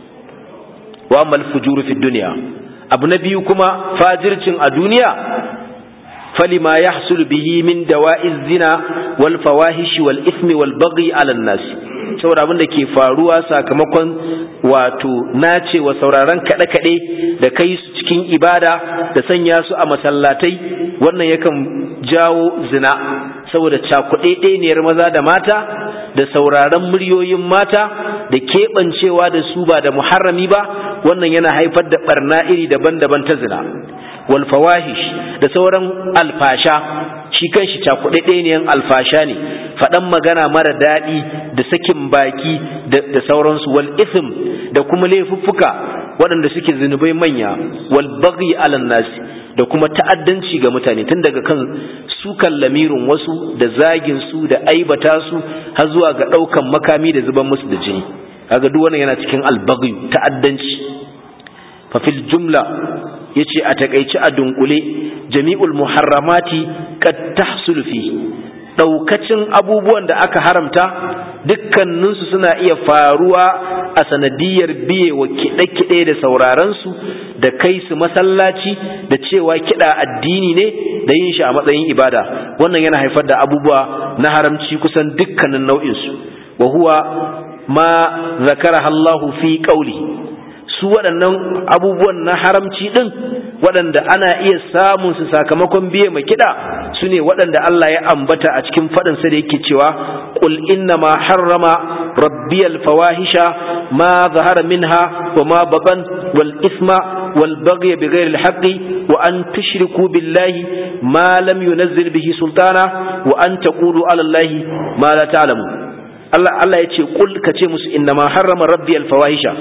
wa mal fujuru fi dunya abu na biyu kuma fajircin a duniya فلما يحصل به من دواء الزنا والفواحش والإثم والبغي على الناس saboda abin da ke faruwa sakamakon wato nace wa sauraron kaɗe-kaɗe da kai su cikin ibada da sanya su a masallatai wannan yakan jawo zina saboda cakuɗeɗeniyar maza da mata da sauraron muryoyin mata da keɓancewa da su ba da muharrami ba wannan yana haifar da ɓarna iri daban-daban ta zina wal fawahish da sauran alfasha shi kanshi cakuɗaɗɗeniyan alfasha ne faɗan magana mara daɗi da sakin baki da sauransu wal ithm da kuma laifuffuka waɗanda suke zunubai manya wal baghi alan nasi da kuma ta'addanci ga mutane tun daga kan sukan lamirin wasu da zagin su da aibata su har zuwa ga ɗaukan makami da zuban musu da jini kaga duk wannan yana cikin albaghi ta'addanci fa fil jumla yace a takeici a dunkule jami'ul muharramati qad tahsul fi daukacin abubuwan da aka haramta dukkaninsu suna iya faruwa a sanadiyar biye wa kiɗe-kiɗe da saurarensu da kai su masallaci da cewa kiɗa addini ne da yin shi a matsayin ibada wannan yana haifar da abubuwa na haramci kusan dukkanin nau'insu wa huwa ma zakara Allahu fi qauli su waɗannan abubuwan na haramci ɗin waɗanda ana iya samun su sakamakon biye mai kiɗa su ne waɗanda Allah ya ambata a cikin faɗinsa da yake cewa qul inna ma harrama rabbiyal fawahisha ma zahara minha wa ma batan wal isma wal baghy bighayri al haqqi wa an tushriku billahi ma lam yunzil bihi sultana wa an taqulu ala allahi ma la ta'lamu Allah Allah ya ce qul kace musu inna ma harrama rabbiyal fawahisha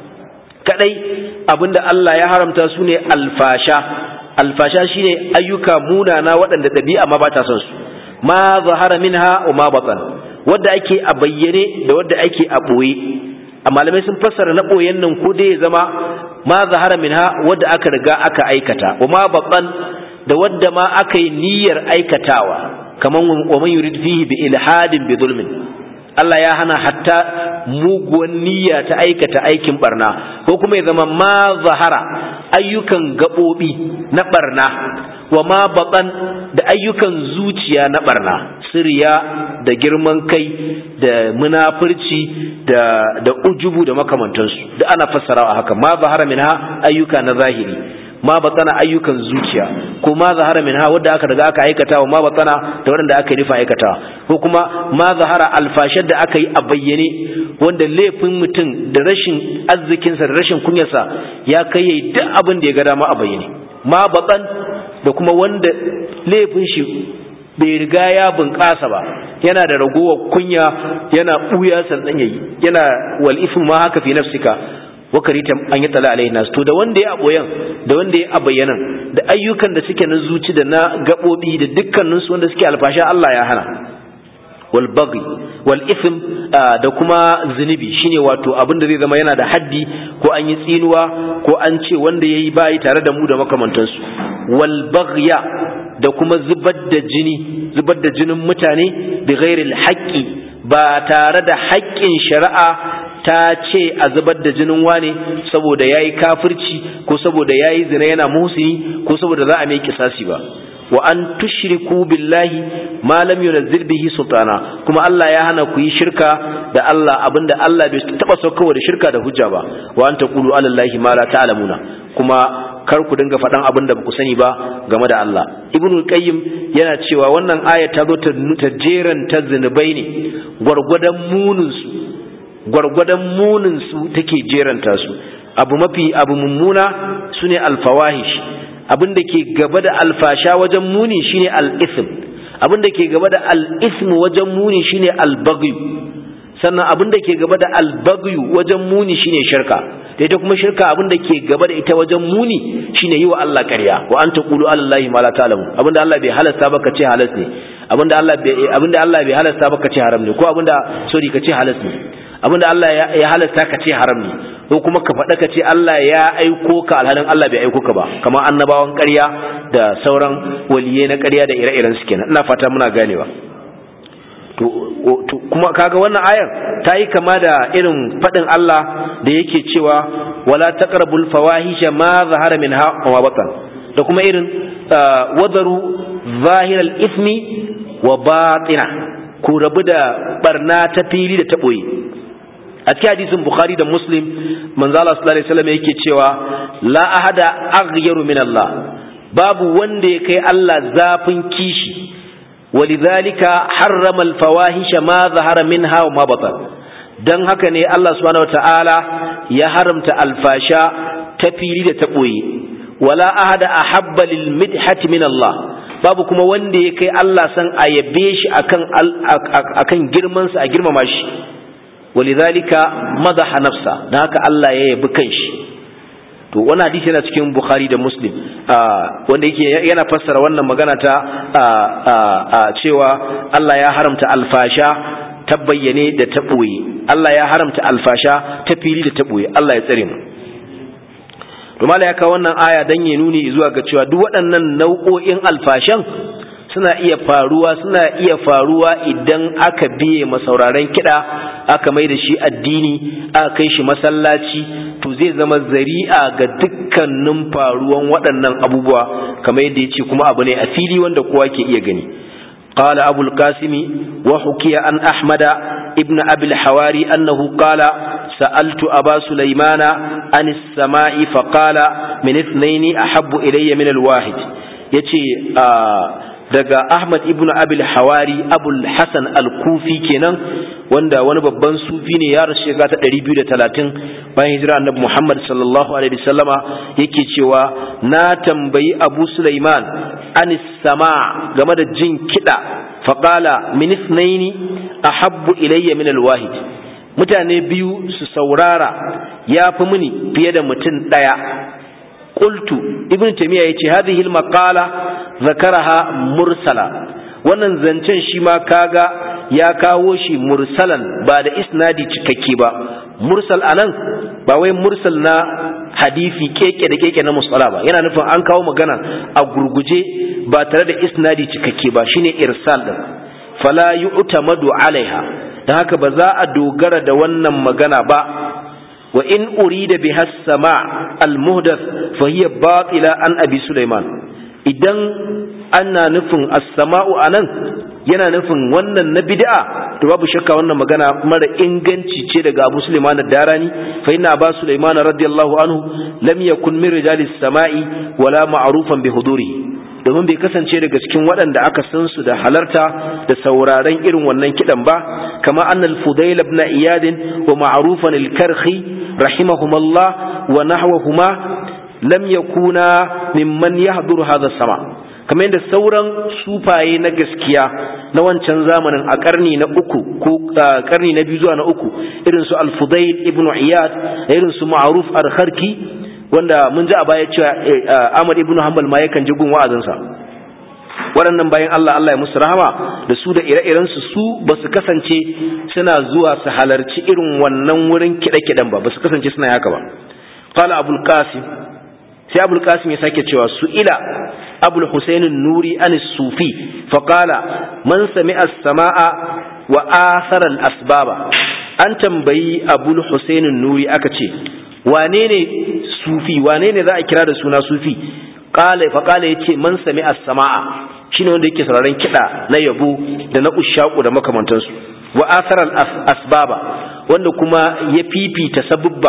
kadai abinda Allah ya haramta su ne alfasha alfasha shine ayyuka munana waɗanda ɗabi'a ma ba ta son su ma zahara minha wa ma batan wanda ake a bayyane da wanda ake a ɓoye a malamai sun fassara na ɓoyen nan ko dai ya zama ma zahara minha wanda aka riga aka aikata wa ma batan da wanda ma aka yi niyyar aikatawa kaman wa man yurid fihi bi ilhadin bi zulmin Allah ya hana hatta muguwan niyya ta aikata aikin barna ko kuma ya zama ma zahara ayyukan gaɓoɓi na barna wa ma baƙan da ayyukan zuciya na barna sirya da girman kai da munafurci da da ujubu da makamantansu da ana fassarawa haka ma zahara minha ayyuka na zahiri ma batsana ayyukan zuciya ko ma zahara min ha wadda aka daga aka aikata wa ma batsana da wanda aka yi nufa aikata ko kuma ma zahara alfashar da aka yi a bayyane wanda laifin mutum da rashin arzikinsa da rashin kunyarsa ya kai yayi duk abin da ya ga dama a bayyane ma batsan da kuma wanda laifin shi bai riga ya bunƙasa ba yana da ragowar kunya yana ɓuya sannan yayi yana wal ismu ma haka fi nafsika wakarita an yi tala alaihi nas to da wanda ya aboyan da wanda ya abayyanan da ayyukan da suke na zuci da na gabobi da dukkanin su wanda suke alfasha Allah ya hana wal baghi wal ithm da kuma zunubi shine wato abin da zai zama yana da haddi ko an yi tsinuwa ko an ce wanda yayi bayi tare da mu da makamantansu wal baghya da kuma zubar da jini zubar da jinin mutane bi ghairil haqqi ba tare da haƙƙin shari'a ta ce a zubar da jinin wane saboda ya yi kafirci ko saboda ya yi zina yana muhsini ko saboda za a mai kisasi ba wa an tushriku billahi ma lam yunzil bihi sultana kuma Allah ya hana ku yi shirka da Allah abinda Allah bai taba saukowa da shirka da hujja ba wa an taqulu ala allahi ma la ta'lamuna kuma kar ku dinga faɗan abin da ba ku sani ba game da Allah ibnul qayyim yana cewa wannan aya ta zo ta jeran ta zinubai ne gwargwadon munin su gwargwadon munin su take jeranta su abu mafi abu mummuna sune alfawahish abin da ke gaba da alfasha wajen muni shine al-ithm abin da ke gaba da al-ithm wajen muni shine al-baghy sannan abin da ke gaba da al-baghy wajen muni shine shirka da ita kuma shirka abin da ke gaba da ita wajen muni shine yi wa Allah ƙarya wa an taqulu ala Allahi ma la ta'lamu abin da Allah bai halasta ba ka ce halas ne abin da Allah bai abin da Allah bai halasta ba ka ce haram ne ko abin da sorry ka ce halas ne abin da Allah ya halasta ka ce haram ne ko kuma ka faɗa ka ce Allah ya aiko ka alhalin Allah bai aiko ka ba kamar annabawan ƙarya da sauran waliyai na ƙarya da ire-iren su kenan ina fata muna ganewa to kuma kaga wannan ayar ta yi kama da irin faɗin Allah da yake cewa wala taqrabul fawahisha ma zahara minha wa batan da kuma irin wadaru zahiral ismi wa batina ku rabu da barna ta fili da ta boye a cikin hadisin bukhari da muslim manzo Allah sallallahu alaihi wasallam yake cewa la ahada aghyaru min Allah babu wanda ya kai Allah zafin kishi ولذلك حرم الفواحش ما ظهر منها وما بطن dan haka ne Allah subhanahu wataala ya haramta alfasha ta fili da ta boye wala ahada ahabba lil midhati min Allah babu kuma wanda ya kai Allah san a yabe shi akan akan girman sa a girmama shi walidhalika madaha nafsa dan haka Allah ya yabi kanshi to wani hadisi yana cikin bukhari da muslim wanda yake yana fassara wannan magana ta cewa Allah ya haramta alfasha ta bayyane da ta ɓoye Allah ya haramta alfasha ta fili da ta ɓoye Allah ya tsare mu to mala ya kawo wannan aya dan ya nuni zuwa ga cewa duk waɗannan nau'o'in alfashan suna iya faruwa suna iya faruwa idan aka biye masauraren kiɗa aka mai da shi addini aka kai shi masallaci to zai zama zari'a ga dukkanin faruwan waɗannan abubuwa kamar yadda ya ce kuma abu ne a fili wanda kowa ke iya gani قال أبو القاسم وحكي عن أحمد ابن أبي الحواري أنه قال سألت أبا سليمان عن السماء فقال من اثنين أحب إلي من الواحد يتي آه daga Ahmad ibn Abil Hawari Abul Hasan Al-Kufi kenan wanda wani babban sufi ne ya rasu shekara ta 230 bayan hijira Annabi Muhammad sallallahu alaihi wasallama yake cewa na tambayi Abu Sulaiman anis sama game da jin kida faqala min ithnaini ahabbu ilayya min al-wahid mutane biyu su saurara yafi mini fiye da mutum daya qultu ibn taymiya yace hadhihi al-maqala zakaraha mursala wannan zancen shi ma kaga ya kawo shi mursalan ba da isnadi cikakke ba mursal anan ba wai mursal na hadisi keke da keke na musala ba yana nufin an kawo magana a gurguje ba tare da isnadi cikakke ba shine irsal din fala yu'tamadu alaiha dan haka ba za a dogara da wannan magana ba wa in urida biha sama al-muhdath fa hiya batila an abi sulaiman idan ana nufin as-sama'u anan yana nufin wannan na bid'a to babu shakka wannan magana mara inganci ce daga Abu Sulaiman ad-Darani fa inna Abu Sulaiman radiyallahu anhu lam yakun min rijalis sama'i wala ma'rufan bi hudurihi domin bai kasance daga cikin waɗanda aka san su da halarta da sauraron irin wannan kidan ba kama annal Fudail ibn Iyad wa ma'rufan al-Karhi rahimahumallah wa nahwahuma lam yakuna mimman yahduru hadha sama kamar yadda sauran sufaye na gaskiya na wancan zamanin a karni na uku ko karni na biyu zuwa na uku irin su al-Fudail ibn Iyad irin su Ma'ruf al-Kharki wanda mun ji a baya cewa Ahmad ibn Hanbal ma yakan ji gun wa'azinsa waɗannan bayan Allah Allah ya musu rahama da su da ire-iren su su ba su kasance suna zuwa su halarci irin wannan wurin kiɗe-kiɗen ba ba su kasance suna haka ba qala abul qasim sai abul qasim ya sake cewa su ila abul husain nuri an sufi fa qala man sami'a as-sama'a wa athara al-asbaba an tambayi abul husain nuri aka ce wane ne sufi wane ne za a kira da suna sufi qala fa qala yace man sami'a as-sama'a shine wanda yake sauraron kiɗa na yabo da na ushaku da makamantansu wa athara al-asbaba wanda kuma ya fifita sabubba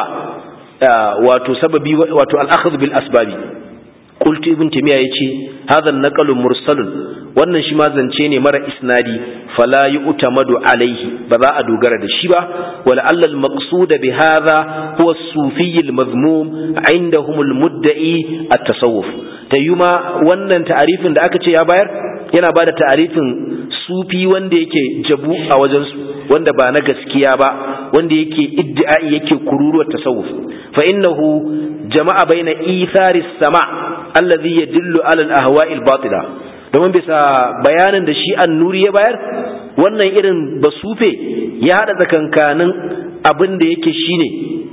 wato sababi wato al-akhdh bil asbabi qultu ibn timiya yace hadha an-naqlu mursalun wannan shi ma zance ne mara isnadi fala yu'tamadu alaihi ba za a dogara da shi ba wala alla al-maqsud bi hadha huwa as-sufi al-madhmum indahum al-mudda'i at-tasawuf tayyuma wannan ta'arifin da aka ce ya bayar yana bada ta'arifin sufi wanda yake jabu a wajensu wanda ba na gaskiya ba wanda yake iddi'ai yake kururuwar tasawuf fa innahu jama'a baina ithari sama allazi yadullu ala al-ahwa'i al-batila domin bisa bayanin da shi an-nuri ya bayar wannan irin basufe ya hada tsakankanin abin da yake shine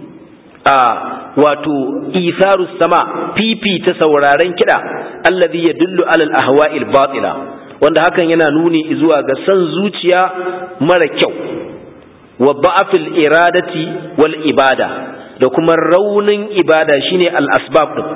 a wato itharu sama fifi ta sauraren kida allazi yadullu ala al-ahwa'i al-batila wanda hakan yana nuni zuwa ga san zuciya mara kyau wa ba'afil iradati wal ibada da kuma raunin ibada shine al asbab din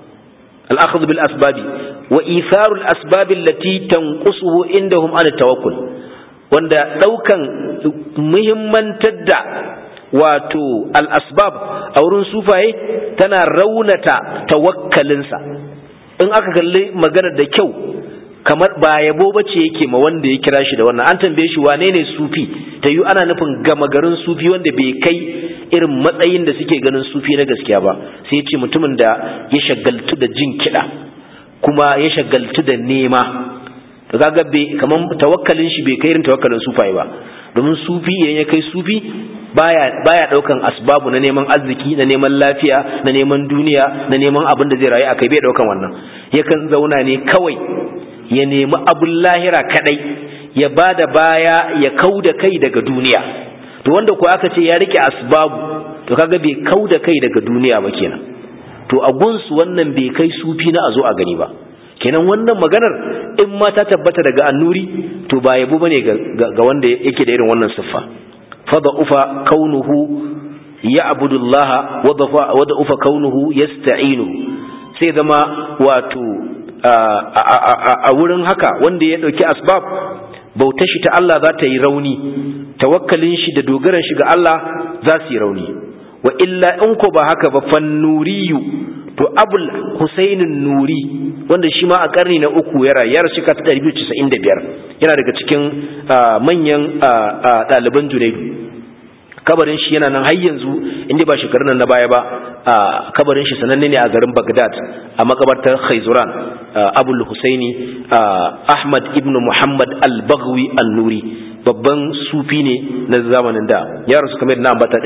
al akhdh bil asbabi wa itharu al asbab allati tanqusuhu indahum an tawakkul wanda daukan muhimmantar da wato al asbab a wurin sufaye tana raunata tawakkalinsa in aka kalli maganar da kyau kamar ba yabo bace yake ma wanda ya kira shi da wannan an tambaye shi wane ne sufi ta yi ana nufin gama garin sufi wanda bai kai irin matsayin da suke ganin sufi na gaskiya ba sai ya ce mutumin da ya shagaltu da jin kiɗa kuma ya shagaltu da nema to kaga bai kaman tawakkalin shi bai kai irin tawakkalin sufaye ba domin sufi idan ya kai sufi baya baya daukan asbabu na neman arziki na neman lafiya na neman duniya na neman abin da zai rayu akai bai daukan wannan yakan zauna ne kawai ya nemi abin lahira kadai ya ba da baya ya kau da kai daga duniya to wanda ko aka ce ya rike asbabu to kaga bai kau da kai daga duniya ba kenan to a gunsu wannan bai kai sufi na a zo a gani ba kenan wannan maganar in ma ta tabbata daga annuri to ba yabo bane ga wanda yake da irin wannan siffa fada ufa kaunuhu ya'budu Allah wa da ufa kaunuhu yasta'inu sai zama wato a wurin haka wanda ya dauki asbab bautar shi ta Allah za ta yi rauni tawakkalin shi da dogaran shi ga Allah za su yi rauni wa illa in ko ba haka ba fannuriyu to abul husainin nuri wanda shi ma a karni na uku ya rayu ya rasu ka ta 295 yana daga cikin manyan ɗaliban junaidu kabarin shi yana nan har yanzu inda ba shekarun nan na baya ba kabarin shi sananne ne a garin Baghdad a makabartar Khaizuran Abul Husaini Ahmad ibn Muhammad al-Baghwi an-Nuri babban sufi ne na zamanin da ya rasu kamar na ambata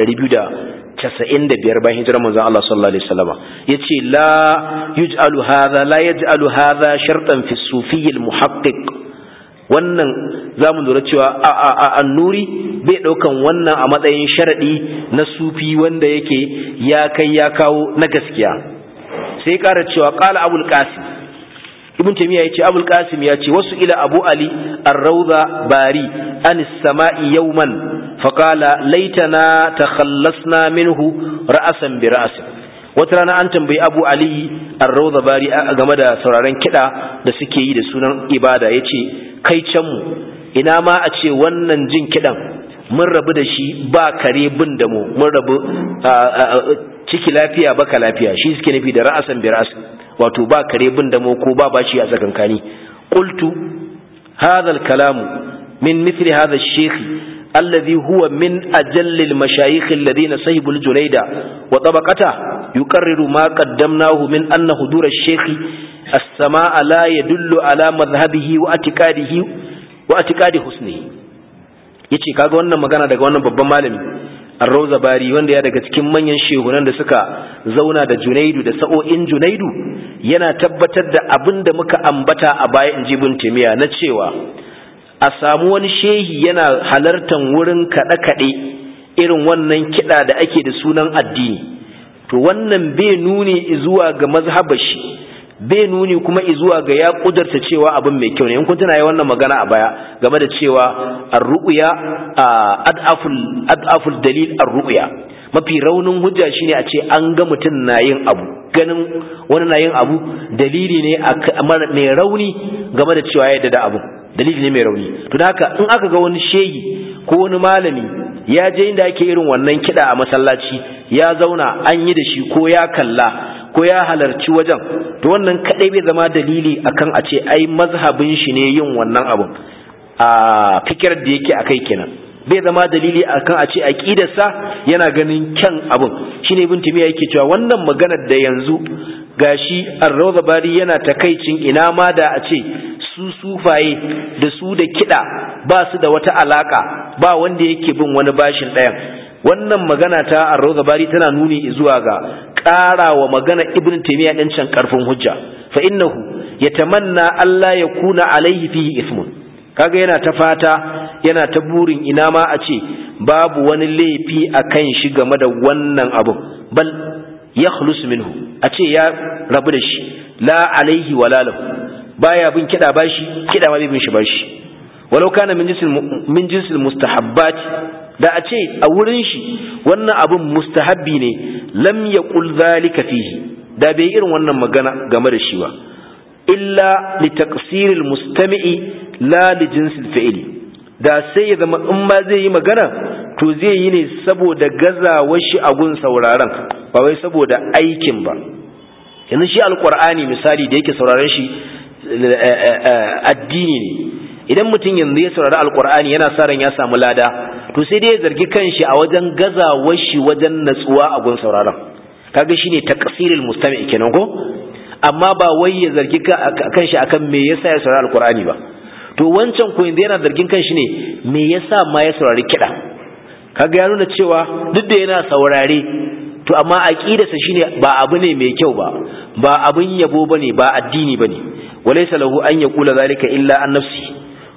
295 bayan hijirar manzon Allah sallallahu alaihi wasallam yace la yuj'alu hadha la yaj'alu hadha shartan fi sufi al-muhaqqiq wannan za mu lura cewa a annuri bai ɗaukan wannan a matsayin sharaɗi na sufi wanda yake ya kai ya kawo na gaskiya sai ƙara cewa ƙala abul qasim ibn taymiya yace abul qasim ya ce wasu ila abu ali ar-rawda bari an samai yawman fa qala laitana takhallasna minhu ra'san bi ra's wata rana an tambayi abu ali ar-rawda bari game da sauraron kiɗa da suke yi da sunan ibada yace kai can mu ina ma a ce wannan jin kiɗan mun rabu da shi ba kare bin da mu mun rabu ciki lafiya baka lafiya shi suke nufi da ra'asan bi ra'as wato ba kare bin da mu ko ba bashi a tsakankani qultu hadha al-kalam min mithli hadha ash-shaykh الذي هو من أجل المشايخ الذين سيبوا الجنيد وطبقته يقرر ما قدمناه من أن حضور الشيخ السماء لا يدل على مذهبه واعتقاده واعتقاد حسنه yace kaga wannan magana daga wannan babban malami Ar-Rawza Bari wanda ya daga cikin manyan shehunan da suka zauna da Junaidu da sa'o'in Junaidu yana tabbatar da abin da muka ambata a baya in ji Taymiya na cewa a samu wani shehi yana halartan wurin kaɗe-kaɗe irin wannan kiɗa da ake da sunan addini to wannan bai nuni zuwa ga mazhabar shi bai nuni kuma zuwa ga ya kudurta cewa abin mai kyau ne in kun tuna yi wannan magana a baya game da cewa ar-ru'ya ad'aful ad'aful dalil ar-ru'ya mafi raunin hujja shine a ce an ga mutum na yin abu ganin wani na yin abu dalili ne mai rauni game da cewa ya da abu dalili ne mai rauni to haka in aka ga wani shehi ko wani malami ya je inda ake irin wannan kiɗa a masallaci ya zauna an yi da shi ko ya kalla ko ya halarci wajen to wannan kadai bai zama dalili akan a ce ai mazhabin shi ne yin wannan abun a fikirar da yake akai kenan bai zama dalili akan a ce aqidarsa yana ganin kyan abun shine ibn timiya yake cewa wannan maganar da yanzu gashi ar-rawda bari yana takaicin ina ma da a ce su sufaye da su da kida ba su da wata alaka ba wanda yake bin wani bashin ɗayan wannan magana ta ar-rawda bari tana nuni zuwa ga ƙara wa magana ibn taymiya din can karfin hujja fa innahu yatamanna Allah ya kuna alaihi fihi ismun kaga yana ta fata yana ta burin ina ma a ce babu wani laifi akan shi game da wannan abu bal yakhlus minhu a ce ya rabu da shi la alaihi wala lahu baya bin kida bashi kida ma bai bin shi bashi walau kana min jinsil min jinsil mustahabbat da a ce a wurin shi wannan abun mustahabbi ne lam yaqul zalika fihi da bai irin wannan magana game da shi ba illa li taqsiril mustami'i la li jinsil fi'li da sai ya zama in ma zai yi magana to zai yi ne saboda gazawar shi a gun sauraron ba wai saboda aikin ba yanzu shi alqur'ani misali da yake sauraron shi addini ne idan mutum yanzu ya saurari alqur'ani yana sa ran ya samu lada to sai dai ya zargi kanshi a wajen gazawar shi wajen natsuwa a gun sauraron kaga shine taqsirul mustami kenan ko amma ba wai ya zargi kanshi akan me yasa ya saurari alqur'ani ba to wancan ko yanzu yana zargin kanshi ne me yasa ma ya saurari kiɗa kaga ya nuna cewa duk da yana saurare to amma aqidarsa shine ba abu ne mai kyau ba ba abun yabo bane ba addini bane walaysa lahu an yaqula zalika illa an nafsi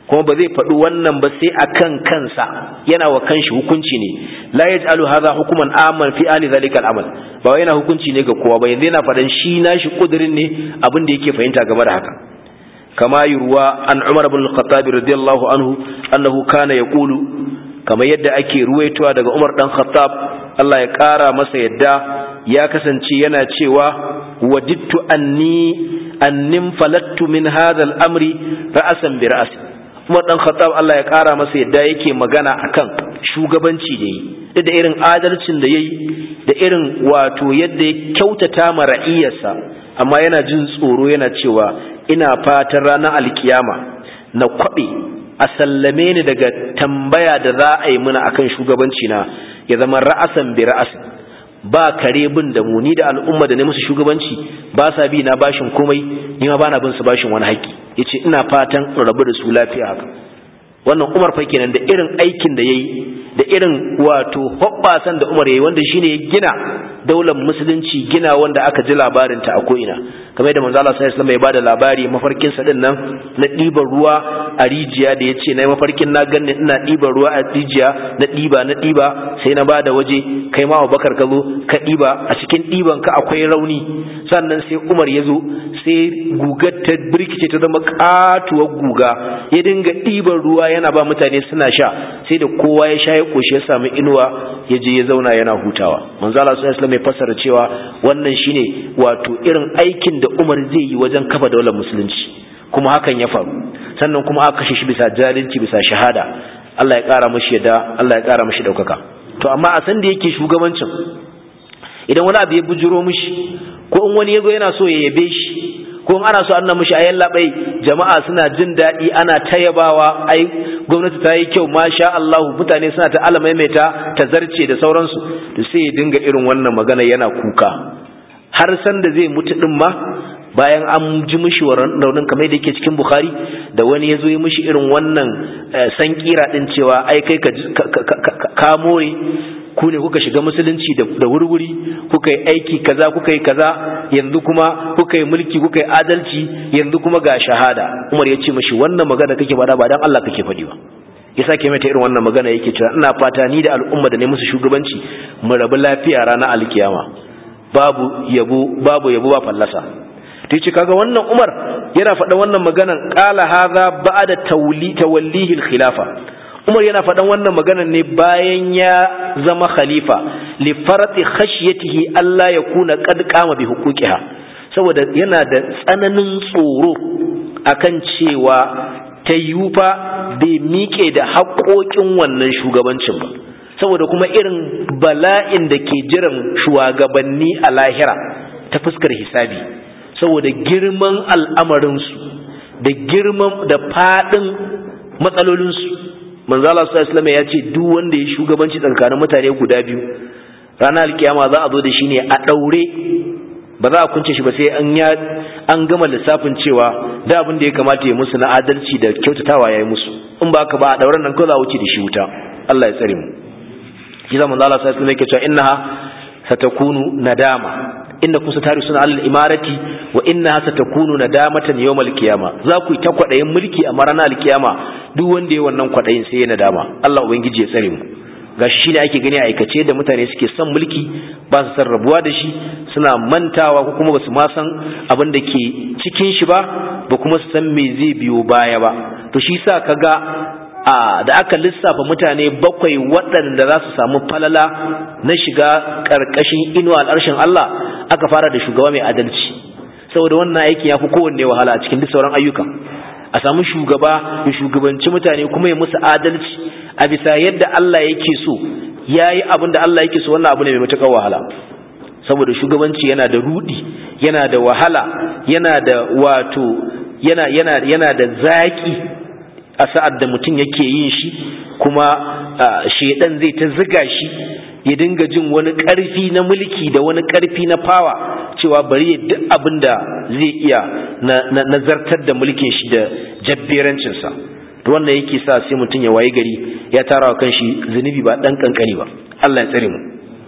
kuma ba zai faɗi wannan ba sai akan kansa yana wa kanshi hukunci ne la yaj'alu hadha hukuman aman fi ali zalika al-amal ba wai yana hukunci ne ga kowa ba yanzu yana faɗan shi nashi kudirin ne abin da yake fahimta game da haka kama yurwa an Umar ibn al-Khattab radiyallahu anhu annahu kana yaqulu kama yadda ake ruwaitowa daga Umar dan Khattab Allah ya kara masa yadda ya kasance yana cewa wadittu anni annim falattu min hadha al-amri ra'asan bi ra'sin Umar dan Khattab Allah ya kara masa yadda yake magana akan shugabanci da yi da irin adalcin da yayi da irin wato yadda ya kyautata ma ra'iyarsa amma yana jin tsoro yana cewa ina fatan ranar alkiyama na kwabe a sallame ni daga tambaya da za a yi muna akan shugabanci na ya zama ra'asan bi ra'asin ba kare bin da mu ni da al'umma da ne musu shugabanci ba sa bi na bashin komai ni ma bana bin su bashin wani haƙƙi yace ina fatan in rabu da su lafiya haka wannan Umar fa kenan da irin aikin da yayi da irin wato hoɓɓasan da Umar yayi wanda shine ya gina daular musulunci gina wanda aka ji labarin ta a ko'ina kamar yadda manzo Allah sallallahu alaihi wasallam ya bada labari mafarkin sa din nan na ɗiban ruwa a rijiya da yace na mafarkin na ganni ina ɗiban ruwa a rijiya na ɗiba na ɗiba sai na bada waje kai ma Abubakar ka zo ka ɗiba a cikin ɗiban ka akwai rauni sannan sai Umar ya zo sai gugar ta birkice ta zama katuwar guga ya dinga ɗiban ruwa yana ba mutane suna sha sai da kowa ya sha ya koshi ya samu inuwa ya je ya zauna yana hutawa manzo Allah sallallahu alaihi wasallam ya fassara cewa wannan shine wato irin aikin da Umar zai yi wajen kafa daular musulunci kuma hakan ya faru sannan kuma aka kashe shi bisa jahilci bisa shahada Allah ya kara mashi yadda Allah ya kara mashi daukaka to amma a san da yake shugabancin idan wani abu ya bujuro mishi ko in wani yazo yana so ya yabe shi ko in ana so an mishi ayan labai jama'a suna jin daɗi ana tayabawa ai gwamnati ta yi kyau masha Allah mutane suna ta alamai mai ta ta zarce da sauransu to sai ya dinga irin wannan magana yana kuka har san da zai mutu din ma bayan an ji mishi raunin kamar da yake cikin Bukhari da wani ya zo yi mishi irin wannan san kira din cewa ai kai ka ka more ku ne kuka shiga musulunci da wurwuri kuka yi aiki kaza kuka yi kaza yanzu kuma kuka yi mulki kuka yi adalci yanzu kuma ga shahada umar ya ce mashi wannan magana kake faɗa ba dan Allah kake faɗi ba ya sake mata irin wannan magana yake cewa ina fata ni da al'umma da ne musu shugabanci mu rabu lafiya ranar alkiyama babu yabo babu yabo ba fallasa to yace kaga wannan umar yana faɗa wannan maganan qala hadha ba'da tawli tawallihi al-khilafa Umar yana faɗan wannan maganar ne bayan ya zama khalifa li farati khashyatihi Allah ya kuna qad qama bi huquqiha saboda yana da tsananin tsoro akan cewa tayyufa bai miƙe da haƙoƙin wannan shugabancin ba saboda kuma irin bala'in da ke jiran shugabanni a lahira ta fuskar hisabi saboda girman al'amarinsu da girman da faɗin matsalolinsu manzo Allah sallallahu alaihi ya ce duk wanda ya shugabanci tsakanin mutane guda biyu ranar alkiyama za a zo da shi ne a daure ba za a kunce shi ba sai an ya an gama lissafin cewa da abin da ya kamata ya musu na adalci da kyautatawa ya yi musu in ba ka ba a dauren nan kawai za a wuce da shi wuta Allah ya tsare mu shi zama manzo Allah sallallahu alaihi yake cewa innaha satakunu nadama inda kusa tari suna alal imarati wa innaha satakunu nadamatan yawmal qiyama za ku yi ta kwadayin mulki a ranar alkiyama duk wanda ya wannan kwadayin sai ya nadama Allah ubangiji ya tsare mu gashi shine ake gani a aikace da mutane suke son mulki ba su san rabuwa da shi suna mantawa ko kuma ba su ma san abin da ke cikin shi ba ba kuma su san me zai biyo baya ba to shi sa kaga a da aka lissafa mutane bakwai waɗanda za su samu falala na shiga ƙarƙashin inuwa al'arshin Allah aka fara da shugaba mai adalci saboda wannan aikin ya fi kowanne wahala a cikin duk sauran ayyuka a samu shugaba ya shugabanci mutane kuma ya musu adalci a bisa yadda Allah yake so ya yi abin da Allah yake so wannan abu ne mai matuƙar wahala saboda shugabanci yana da rudi yana da wahala yana da wato yana yana yana da zaki a sa'ad da mutum yake yin shi kuma shedan zai ta ziga shi ya dinga jin wani ƙarfi na mulki da wani ƙarfi na fawa cewa bari ya duk abin da zai iya na zartar da mulkin shi da jabberancinsa to wannan yake sa sai mutum ya waye gari ya tara wa kanshi zunubi ba dan kankani ba Allah ya tsare mu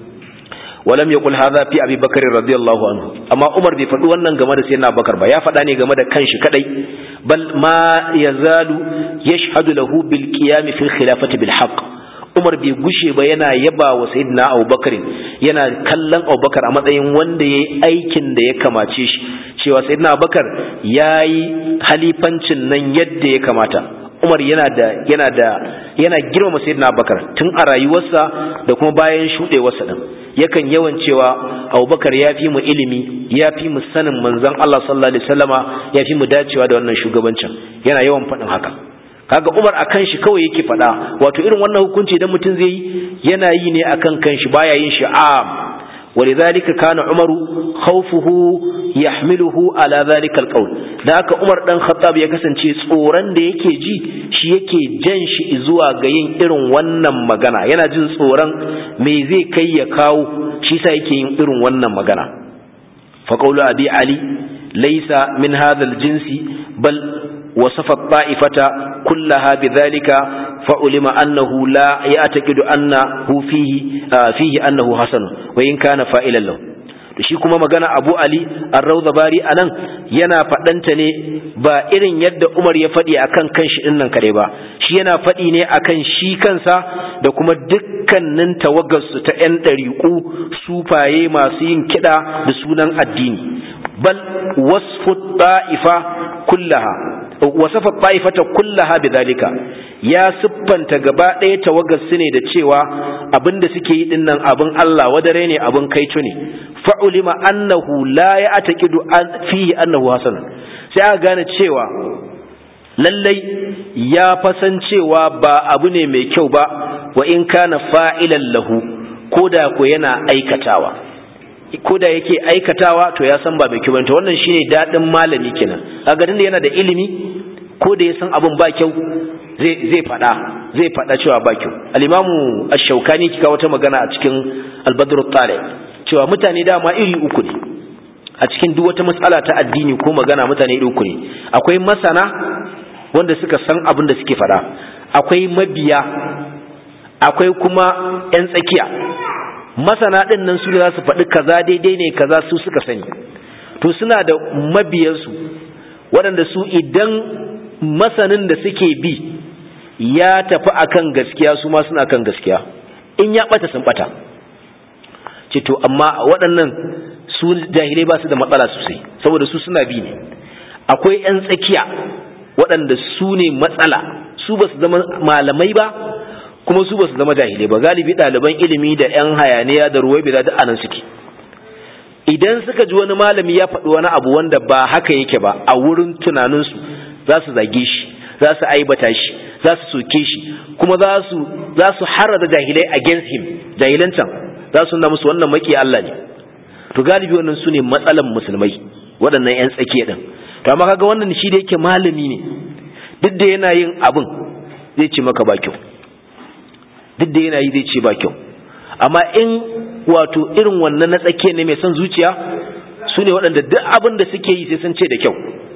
ولم يقل هذا في ابي بكر رضي الله عنه amma Umar bai faɗi wannan game da sayyidina Bakar ba ya faɗa ne game da kanshi kadai bal ma yazalu yashhadu lahu bil qiyam fi al khilafati bil haqq Umar bai gushe ba yana yaba wa Sayyidina Abubakar yana kallon Abubakar a matsayin wanda yayi aikin da ya kamace shi cewa Sayyidina Abubakar yayi halifancin nan yadda ya kamata Umar yana da yana da yana girmama Sayyidina Abubakar tun a rayuwarsa da kuma bayan shudewarsa din yakan yawan cewa Abubakar ya fi mu ilimi ya fi mu sanin manzon Allah sallallahu alaihi wasallama ya fi mu dacewa da wannan shugabancin yana yawan faɗin haka kaga Umar akan shi kawai yake faɗa wato irin wannan hukunci idan mutum zai yi yana yi ne akan kanshi baya yin shi am ولذلك كان عمر خوفه يحمله على ذلك القول da haka Umar dan Khattab ya kasance tsoron da yake ji shi yake jan shi zuwa ga yin irin wannan magana yana jin tsoron me zai kai ya kawo shi sa yake yin irin wannan magana fa qawlu abi ali laysa min hadha al-jinsi bal wasafa at-ta'ifata kullaha bidhalika فعلم أنه لا يعتقد أنه فيه فيه أنه حسن وإن كان فائلا له shi kuma magana Abu Ali Ar-Rawda Bari anan yana faɗanta ne ba irin yadda Umar ya faɗi akan kanshi din nan kare ba shi yana faɗi ne akan shi kansa da kuma dukkanin tawagarsu ta ƴan ɗariƙu sufaye masu yin kiɗa da sunan addini bal wasfu ta'ifa kullaha wasafa ta'ifata kullaha bidhalika ya siffanta gaba ɗaya tawagar su ne da cewa abin da suke yi dinnan abin Allah wadare ne abin kaico ne fa'ulima annahu la ya ataqidu fihi annahu hasan sai aka gane cewa lallai ya fasan cewa ba abu ne mai kyau ba wa in kana fa'ilan lahu koda ko yana aikatawa koda yake aikatawa to ya san ba mai kyau ba to wannan shine dadin malami kenan kaga da yana da ilimi ko da ya san abin ba kyau zai faɗa zai faɗa cewa ba kyau al-imamu ash-shawkani kika wata magana a cikin al-badr tare cewa mutane dama iri uku ne a cikin duk wata matsala ta addini ko magana mutane iri uku ne akwai masana wanda suka san abin da suke faɗa akwai mabiya akwai kuma yan tsakiya masana ɗin nan su za su faɗi kaza daidai ne kaza su suka sani to suna da mabiyansu waɗanda su idan masanin da suke bi ya tafi akan gaskiya su ma suna kan gaskiya in ya bata sun bata ce to amma waɗannan su jahilai ba su da matsala sosai saboda su suna bi ne akwai 'yan tsakiya waɗanda su ne matsala su ba su zama malamai ba kuma su ba su zama jahilai ba galibi ɗaliban ilimi da 'yan hayaniya da ruwai bai da anan suke idan suka ji wani malami ya faɗi wani abu wanda ba haka yake ba a wurin tunaninsu za su zage shi za su aibata shi za su soke shi kuma za su za su harada jahilai against him jahilan can za su nuna musu wannan maki Allah ne to galibi wannan su ne matsalan musulmai waɗannan 'yan tsakiya ɗin to amma kaga wannan shi da yake malami ne duk da yana yin abin zai ce maka ba kyau duk da yana yi zai ce ba kyau amma in wato irin wannan na tsakiya ne mai son zuciya su ne waɗanda duk abin da suke yi sai sun ce da kyau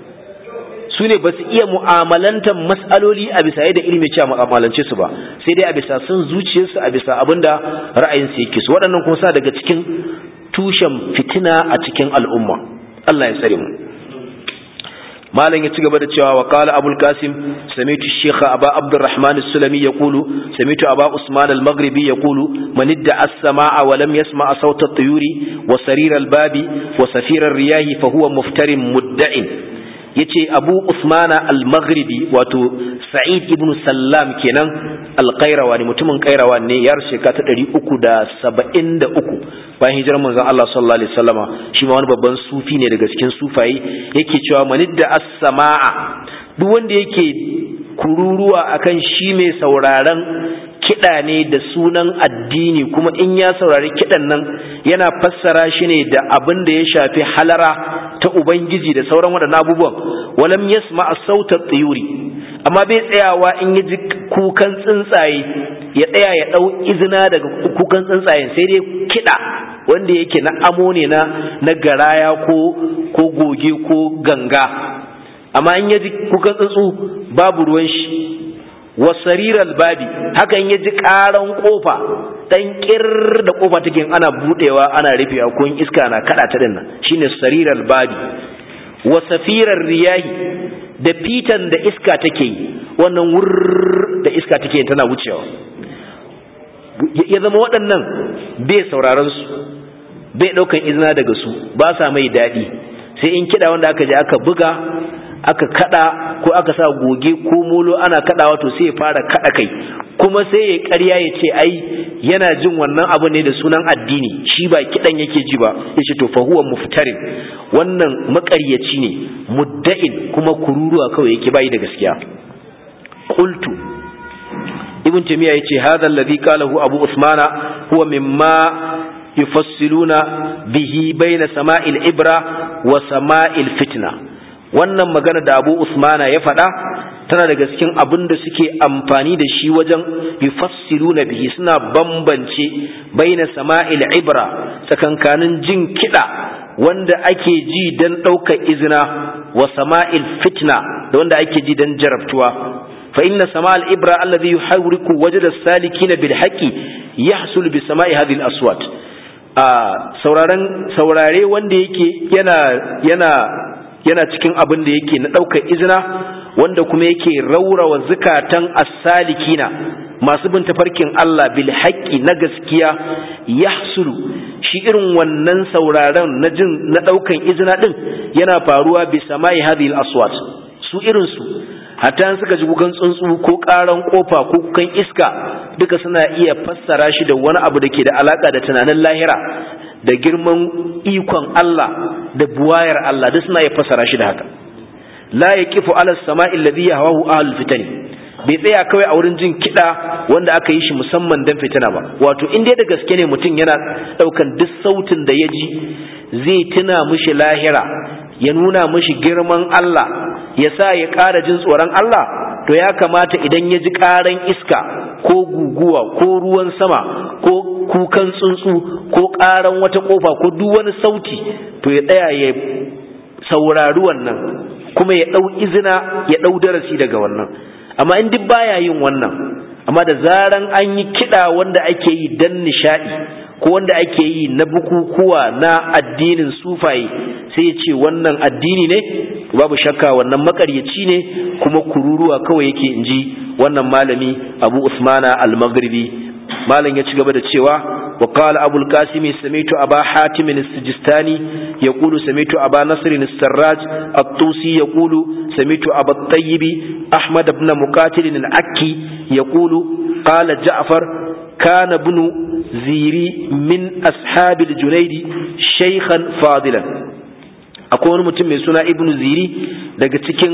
su ne ba su iya mu'amalantar matsaloli a bisa yadda ilimi ce a mu'amalance su ba sai dai a bisa son zuciyarsu a bisa abin da ra'ayinsu yake su waɗannan kuma sa daga cikin tushen fitina a cikin al'umma Allah ya tsare mu malam ya ci gaba da cewa wa qala abul qasim samitu shaykh aba abdurrahman as-sulami yaqulu samitu aba usman al-maghribi yaqulu man idda as-samaa wa lam yasma' sawta at-tuyuri wa sarir al-babi wa safir ar-riyahi fa huwa muftarin mudda'in yace Abu Usmana al-Maghribi wato Sa'id ibn Sallam kenan al-Qayrawa ne mutumin Qayrawa ne yar shekara ta 373 bayan hijirar manzon Allah sallallahu alaihi wasallama shi ma wani babban sufi ne daga cikin sufayi yake cewa manidda as-samaa duk wanda yake kururuwa akan shi mai sauraron kiɗa ne da sunan addini kuma in ya saurari kiɗan nan yana fassara shi ne da abin da ya shafi halara ta ubangiji da sauran waɗannan abubuwan walam yasma sautar tsiyuri amma bai tsayawa in ya ji kukan tsuntsaye ya tsaya ya ɗau izina daga kukan tsuntsayen sai dai kiɗa wanda yake na amo ne na na garaya ko ko goge ko ganga amma in ya ji kukan tsuntsu babu ruwan shi wasariral babi haka in ya ji ƙaran ƙofa dan kir da kofa take ana budewa ana rufewa ko iska na kada ta dinnan shine sariral babi wa safirar riyahi da fitan da iska take yi wannan wurr da iska take yi tana wucewa ya zama waɗannan bai sauraron su bai ɗaukan izina daga su ba sa mai daɗi sai in kiɗa wanda aka je aka buga aka kada ko aka sa goge ko molo ana kadawa to sai ya fara kada kai kuma sai ya ƙarya ya ce ai yana jin wannan abu ne da sunan addini shi ba kidan yake ji ba yace to fa huwa muftarin wannan maƙaryaci ne mudda'in kuma kururuwa kawai yake bai da gaskiya qultu ibn tamiya yace hadha alladhi qalahu abu usmana huwa mimma yufassiluna bihi bayna sama'il ibra wa sama'il fitna wannan magana da abu usmana ya faɗa tana daga cikin abin da suke amfani da shi wajen yufassiruna bihi suna bambance baina sama'il ibra tsakankanin jin kiɗa wanda ake ji don ɗaukar izina wa sama'il fitna da wanda ake ji don jarabtuwa fa inna sama'il ibra alladhi yuhawriku wajda as-salikin bil haqqi yahsul bi sama'i hadhihi al-aswat a sauraren saurare wanda yake yana yana yana cikin abin da yake na ɗaukar izina wanda kuma yake raurawa zukatan as-salikina masu bin tafarkin Allah bil haqqi na gaskiya yahsulu shi irin wannan sauraron na jin na ɗaukan izina din yana faruwa bi samai hadhihi al-aswat su irin su hatta suka ji kukan tsuntsu ko ƙaran kofa ko kukan iska duka suna iya fassara shi da wani abu da ke da alaka da tunanin lahira da girman ikon Allah da buwayar Allah duk suna iya fassara shi da haka la yaqifu ala samai alladhi yahwahu ahlul fitani bai tsaya kawai a wurin jin kiɗa wanda aka yi shi musamman don fitina ba wato in dai da gaske ne mutum yana ɗaukan duk sautin da ya ji zai tuna mishi lahira ya nuna mishi girman Allah ya sa ya ƙara jin tsoron Allah to ya kamata idan ya ji ƙaran iska ko guguwa ko ruwan sama ko kukan tsuntsu ko ƙaran wata ƙofa ko duk wani sauti to ya tsaya ya saurari wannan kuma ya ɗau izina ya ɗau darasi daga wannan amma in duk baya yin wannan amma da zaran an yi kiɗa wanda ake yi dan nishaɗi ko wanda ake yi na bukukuwa na addinin sufaye sai ya ce wannan addini ne babu shakka wannan makaryaci ne kuma kururuwa kawai yake in ji wannan malami abu usmana al-maghribi malam ya ci gaba da cewa wa qala abu al-qasim sami'tu aba hatim as-sijistani yaqulu sami'tu aba nasr as-sarraj at-tusi yaqulu sami'tu aba at-tayyib ahmad ibn muqatil al-akki yaqulu qala ja'far kana ibn ziri min ashab al-junayd shaykhan fadilan akwai wani mutum mai suna ibn ziri daga cikin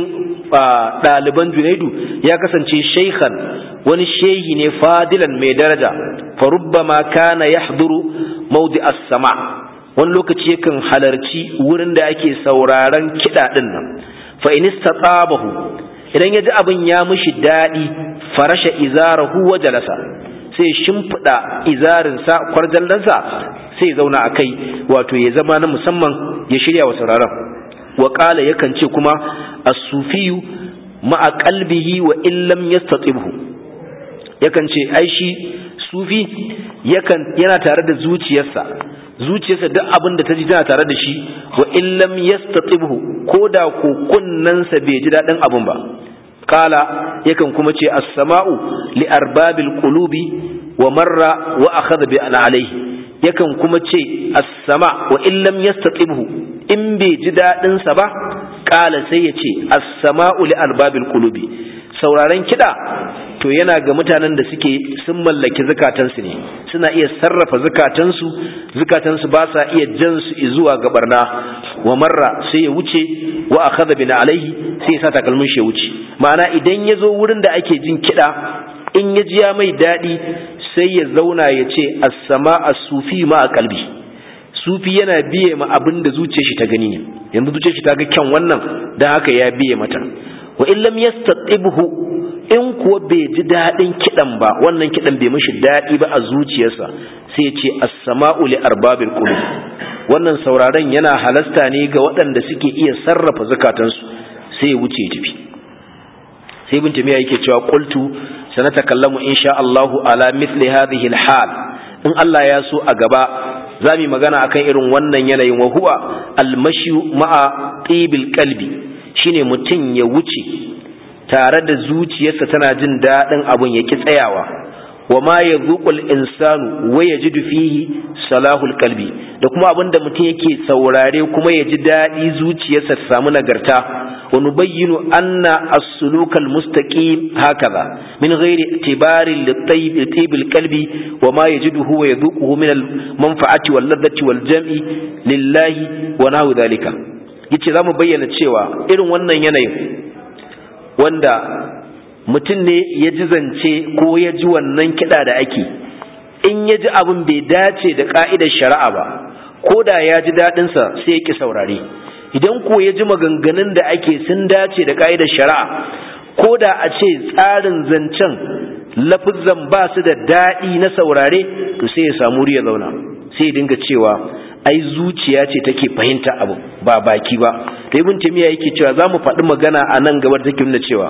ɗaliban junaidu ya kasance shaykhan wani shehi ne fadilan mai daraja farubbama kana yahduru mawdi as-sama wani lokaci yakan halarci wurin da ake sauraron kiɗa ɗin nan fa in istatabahu idan ya ji abin ya mishi daɗi farasha izarahu wa jalasa sai shimfiɗa izarinsa kwarjallansa sai zauna a kai wato ya zama na musamman ya shirya wa sauraron wa ƙala yakan ce kuma as-sufiyu ma'a qalbihi wa illam yastatibhu yakan ce ai shi sufi yakan yana tare da zuciyarsa zuciyarsa duk abin da ta ji tana tare da shi wa illam yastatibhu ko da ko kunnansa bai ji daɗin abin ba kala yakan kuma ce as-sama'u li arbabil qulubi wa marra wa akhadha bi alayhi yakan kuma ce as-sama wa illam yastatibhu in bai ji daɗin sa ba kala sai ya ce as-sama'u li arbabil qulubi sauraron kiɗa to yana ga mutanen da suke sun mallaki zukatansu ne suna iya sarrafa zukatansu zukatansu ba sa iya jan su zuwa ga barna wa marra sai ya wuce wa akhadha bin alaihi sai ya sa takalmin shi ya wuce ma'ana idan ya zo wurin da ake jin kiɗa in ya ji ya mai daɗi sai ya zauna ya ce as-sama as-sufi ma a kalbi sufi yana biye ma abin da zuciyar shi ta gani ne yanzu zuciyar shi ta ga kyan wannan dan haka ya biye mata wa in lam yastatibhu in kuwa bai ji daɗin kiɗan ba wannan kiɗan bai mishi daɗi ba a zuciyarsa sai ya ce as-sama'u li arbabil qulub wannan sauraron yana halasta ne ga waɗanda suke iya sarrafa zakatansu sai ya wuce tafi sai ibn tamiya yake cewa qultu sanatakallamu insha Allahu ala mithli hadhihi al-hal in Allah ya so a gaba za mu magana akan irin wannan yanayin wa huwa al-mashyu ma'a tibil qalbi shine mutum ya wuce tare da zuciyarsa tana jin daɗin abun ya ki tsayawa wa ma ya zuƙul insanu wa ya ji fihi salahul kalbi da kuma abin da mutum yake saurare kuma ya ji daɗi zuciyarsa ta samu nagarta wa nubayyinu anna as-sulukal mustaqim hakaza min ghairi itibari li qalbi wa ma yajiduhu wa yadhuquhu min al-manfa'ati wal ladhati wal jam'i lillahi wa nahu dhalika yace zamu bayyana cewa irin wannan yanayin wanda mutum ne ya ji zance ko ya ji wannan kiɗa da ake in ya ji abin bai dace da ƙa'idar shari'a ba ko da ya ji daɗinsa sai ya ƙi saurare idan ko ya ji maganganun da ake sun dace da ƙa'idar shari'a ko da a ce tsarin zancen lafizan ba su da daɗi na saurare to sai ya samu ya zauna sai ya dinga cewa ai zuciya ce take fahimta abu ba baki ba to ibn taymiya yake cewa za mu faɗi magana a nan gaba da take nuna cewa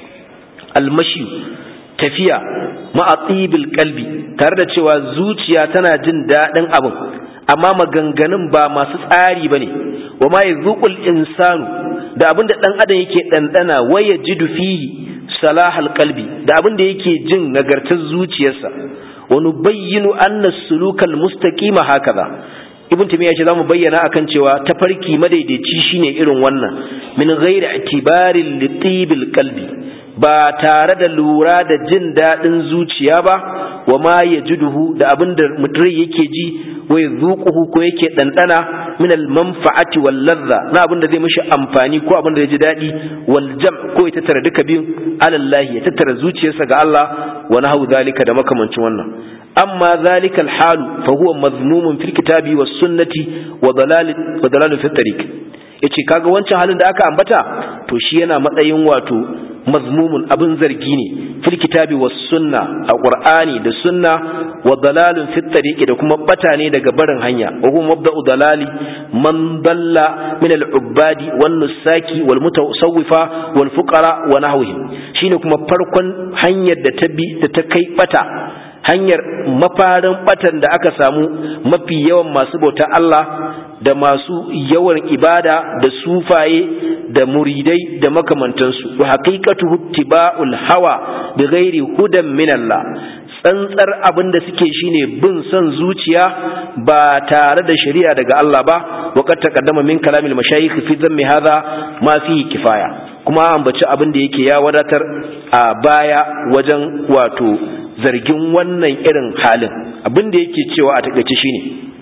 almashi tafiya ma'atibil kalbi tare da cewa zuciya tana jin daɗin abin amma maganganun ba masu tsari ba ne wa ma yazuqul insanu da abin da ɗan adam yake ɗanɗana waya jidu fihi salahal kalbi da abin da yake jin nagartar zuciyarsa wa nubayyinu anna sulukal mustaqima hakaza ibn timiya ce zamu bayyana akan cewa tafarki madaidaici shine irin wannan min ghairi i'tibarin litibil qalbi ba tare da lura da jin daɗin zuciya ba wa ma ya jiduhu da abin da mutum yake ji wa ya zuƙuhu ko yake ɗanɗana min manfa'ati wal ladha na abin da zai mishi amfani ko abin da ya ji daɗi wal jam ko ya tattara duka biyun alallahi ya tattara zuciyarsa ga Allah wa nahu zalika da makamancin wannan amma zalika al halu fa huwa mazmumun fil kitabi was sunnati wa dalal wa dalal fi tariq yace kaga wancan halin da aka ambata to shi yana matsayin wato mazmumun abin zargi ne fil kitabi was sunna a qur'ani da sunna wa dalalun fit tariqi da kuma bata ne daga barin hanya wa huwa mabda'u dalali man dalla min al ubadi wan nusaki wal mutasawwifa wal fuqara wa nahwihim shine kuma farkon hanyar da ta bi da ta kai bata hanyar mafarin batan da aka samu mafi yawan masu bauta Allah da masu yawan ibada da sufaye da muridai da makamantansu wa haqiqatu ittiba'ul hawa bi ghairi hudan min Allah tsantsar abin da suke shine bin son zuciya ba tare da shari'a daga Allah ba wa qad taqaddama min kalamil mashayikh fi dhammi hadha ma fi kifaya kuma ambaci abin da yake ya wadatar a baya wajen wato zargin wannan irin halin abin da yake cewa a takaice shine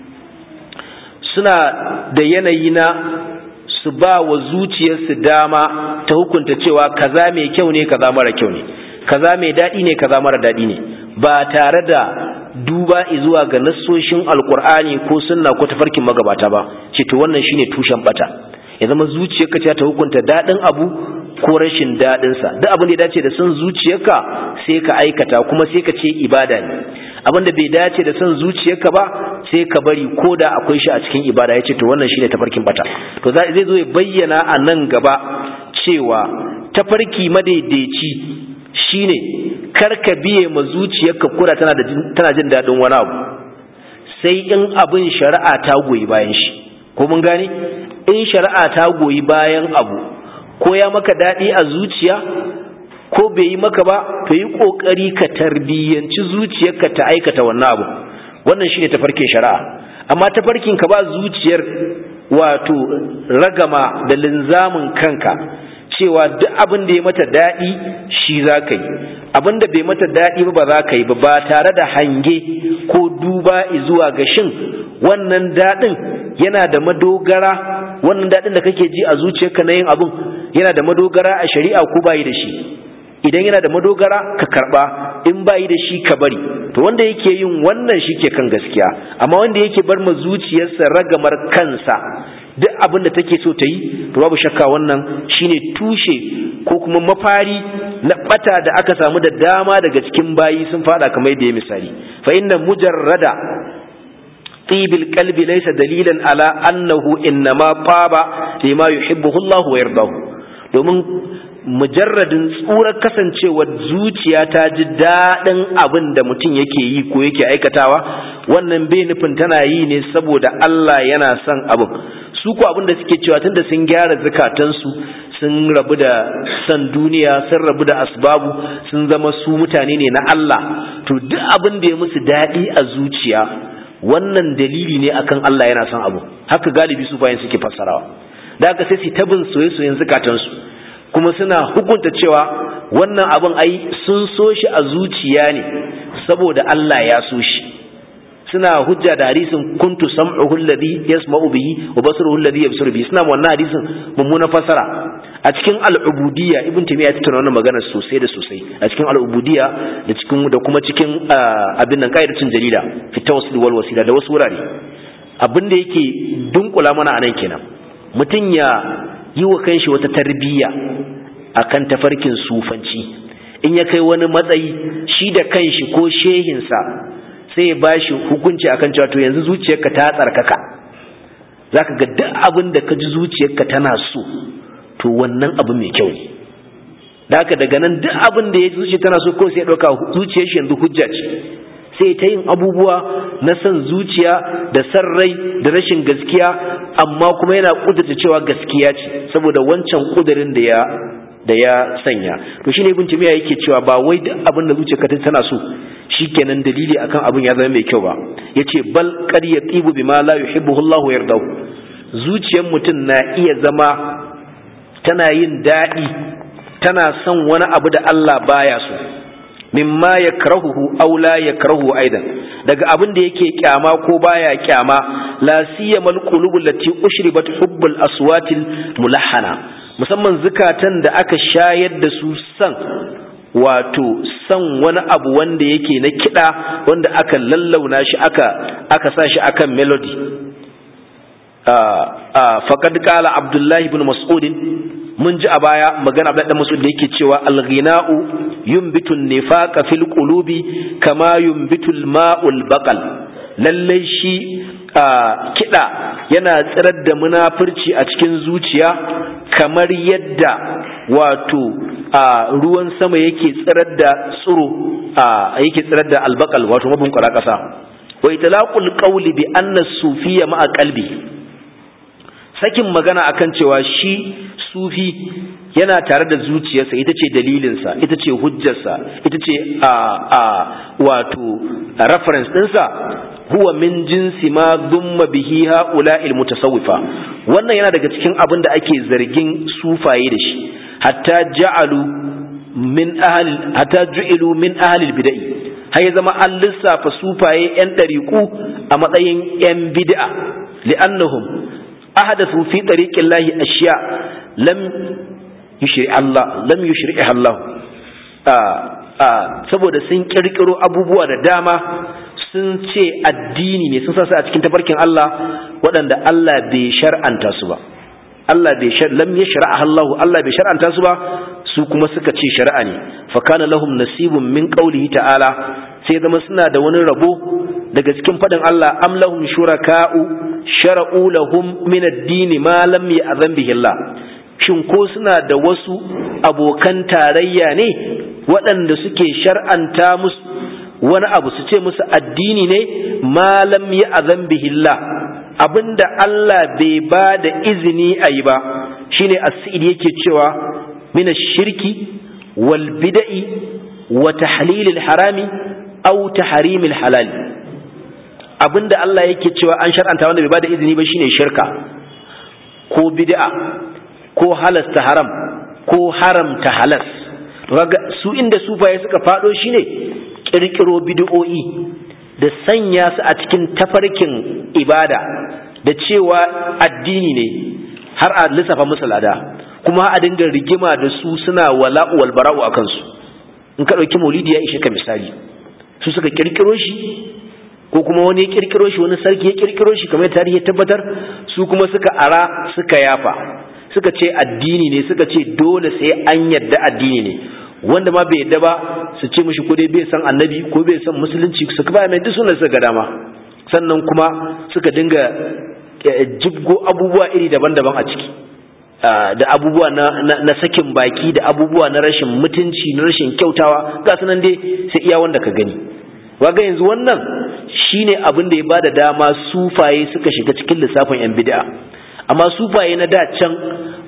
suna da yanayi na su ba wa zuciyarsu dama ta hukunta cewa kaza mai kyau ne kaza mara kyau ne kaza mai daɗi ne kaza mara daɗi ne ba tare da duba zuwa ga nassoshin alkur'ani ko sunna ko tafarkin magabata ba ce to wannan shine tushen bata ya zama zuciyarka ce ta hukunta daɗin abu ko rashin daɗinsa duk abin da ya dace da son zuciyarka sai ka aikata kuma sai ka ce ibada ne abin da bai dace da son zuciyarka ba sai ka bari ko da akwai shi a cikin ibada ya ce to wannan shine tafarkin bata to zai zo ya bayyana a nan gaba cewa tafarki madaidaici shine karka biye ma zuciyarka kura tana da tana jin daɗin wani abu sai in abin shari'a ta goyi bayan shi ko mun gane in shari'a ta goyi bayan abu ko ya maka daɗi a zuciya ko bai yi maka ba to yi ƙoƙari ka tarbiyyanci zuciyarka ta aikata wannan abu wannan shine tafarkin shari'a amma tafarkin ka ba zuciyar wato ragama da linzamin kanka cewa duk abin da ya mata daɗi shi za ka yi abin da bai mata daɗi ba za ka yi ba ba tare da hange ko duba zuwa ga shin wannan daɗin yana da madogara wannan daɗin da kake ji a zuciyarka na yin abin yana da madogara a shari'a ko bayi da shi idan yana da madogara ka karba in bayi da shi ka bari to wanda yake yin wannan shi ke kan gaskiya amma wanda yake bar ma zuciyarsa ragamar kansa duk abin da take so ta yi to babu shakka wannan shine tushe ko kuma mafari na bata da aka samu da dama daga cikin bayi sun fada kamar yadda ya misali fa inna mujarrada tibil qalbi laysa dalilan ala annahu innama taba lima yuhibbuhu Allah wa yardahu domin mujarradin tsurar kasancewar zuciya ta ji daɗin abin da mutum yake yi ko yake aikatawa wannan bai nufin tana yi ne saboda Allah yana son abin su ko abin da suke cewa tunda sun gyara zukatansu sun rabu da san duniya sun rabu da asbabu sun zama su mutane ne na Allah to duk abin da ya musu daɗi a zuciya wannan dalili ne akan Allah yana son abu haka galibi su bayan suke fassarawa da haka sai su tabin soye-soyen zukatansu kuma suna hukunta cewa wannan abin ai sun so shi a zuciya ne saboda Allah ya so shi suna hujja da hadisin kuntu sam'uhu alladhi yasma'u bihi wa basruhu alladhi yabsuru bihi suna wannan hadisin mummuna fasara a cikin al'ubudiyya ibn taymiya ya tattauna wannan magana sosai da sosai a cikin al'ubudiyya da cikin da kuma cikin abin nan qaidatun jalila fi tawassul wal wasila da wasu wurare abin da yake dunkula mana anan kenan mutum ya yi wa kanshi wata tarbiyya akan tafarkin sufanci in ya kai wani matsayi shi da kanshi ko shehinsa sai ya bashi hukunci akan cewa to yanzu zuciyarka ta tsarkaka zaka ga duk abin da ka ji zuciyarka tana so to wannan abu mai kyau ne da haka daga nan duk abin da ya ji zuciya tana so ko sai ya ɗauka zuciyar shi yanzu hujja ce sai ta yin abubuwa na son zuciya da san rai da rashin gaskiya amma kuma yana kudurta cewa gaskiya ce saboda wancan kudurin da ya da ya sanya to shine ibn timiya yake cewa ba wai duk abin da zuciyarka tana so shikenan dalili akan abin ya zama mai kyau ba yace bal qad yatibu bima la yuhibbuhu Allahu yardahu zuciyar mutum na iya zama tana yin daɗi tana son wani abu da Allah baya so mimma yakrahuhu aw la yakrahu aidan daga abin da yake kyama ko baya kyama la siyamal qulubul lati ushribat hubbul aswatil mulahhana musamman zukatan da aka shayar da su san wato san wani abu wanda yake na kiɗa wanda aka lallauna shi aka aka sa shi akan melody faqad qala abdullahi ibn mas'ud mun ji a baya magana Abdullahi dan Mas'ud da yake cewa al-ghina'u yumbitu an-nifaqa fil qulubi kama yumbitu al-ma'ul baqal lalle shi kida yana tsirar da munafurci a cikin zuciya kamar yadda wato ruwan sama yake tsirar da tsiro yake tsirar da albaqal wato mabun kwara kasa wa itlaqul qawli bi anna as-sufiyya ma'a qalbi sakin magana akan cewa shi sufi yana tare da zuciyarsa ita ce dalilinsa ita ce hujjarsa ita ce a a wato reference ɗinsa huwa min jinsi ma dumma bihi ha'ula'il mutasawwifa wannan yana daga cikin abin da ake zargin sufaye da shi hatta ja'alu min ahli hatta ju'ilu min ahli bid'ah har ya zama an lissafa sufaye yan ɗariƙu a matsayin yan bid'a li'annahum ahdathu fi tariqillahi ashya lam yushri Allah lam yushri'ha Allah saboda sun kirkiro abubuwa da dama sun ce addini ne sun sasa a cikin tafarkin Allah waɗanda Allah bai shar'anta su ba Allah bai shar lam yashra'a Allah Allah bai shar'anta su ba su kuma suka ce shari'a ne fa kana lahum nasibun min qawlihi ta'ala sai zama suna da wani rabo daga cikin fadin Allah am lahum shuraka'u shara'u lahum min ad-din ma lam ya'zan bihi Allah shin ko suna da wasu abokan tarayya ne waɗanda suke shar'anta musu wani abu su ce musu addini ne ma lam ya'zan bihi Allah abinda Allah bai ba da izini a yi ba shine as-sa'id yake cewa min ash-shirki wal bid'i wa tahlil al-harami aw tahrim al-halal abinda Allah yake cewa an shar'anta wanda bai bada izini ba shine shirka ko bid'a ko halasta haram ko haramta halas kaga su inda sufaye suka fado shine kirkiro bid'o'i da sanya su a cikin tafarkin ibada da cewa addini ne har a lissafa musu lada kuma a dinga rigima da su suna wala'u wal bara'u akan su in ka dauki maulidi ya ishe ka misali su suka kirkiro shi ko kuma wani ya kirkiro shi wani sarki ya kirkiro shi kamar tarihi ya tabbatar su kuma suka ara suka yafa suka ce addini ne suka ce dole sai an yadda addini ne wanda ma bai yadda ba su ce mishi ko dai bai san annabi ko bai san musulunci su ba mai duk sunan suka ga dama sannan kuma suka dinga jibgo abubuwa iri daban-daban a ciki da abubuwa na, na, sakin baki da abubuwa na rashin mutunci na rashin kyautawa ga sunan dai sai iya wanda ka gani waga yanzu wannan shine abin da ya bada dama sufaye suka shiga cikin lissafin yan bid'a amma sufaye na da can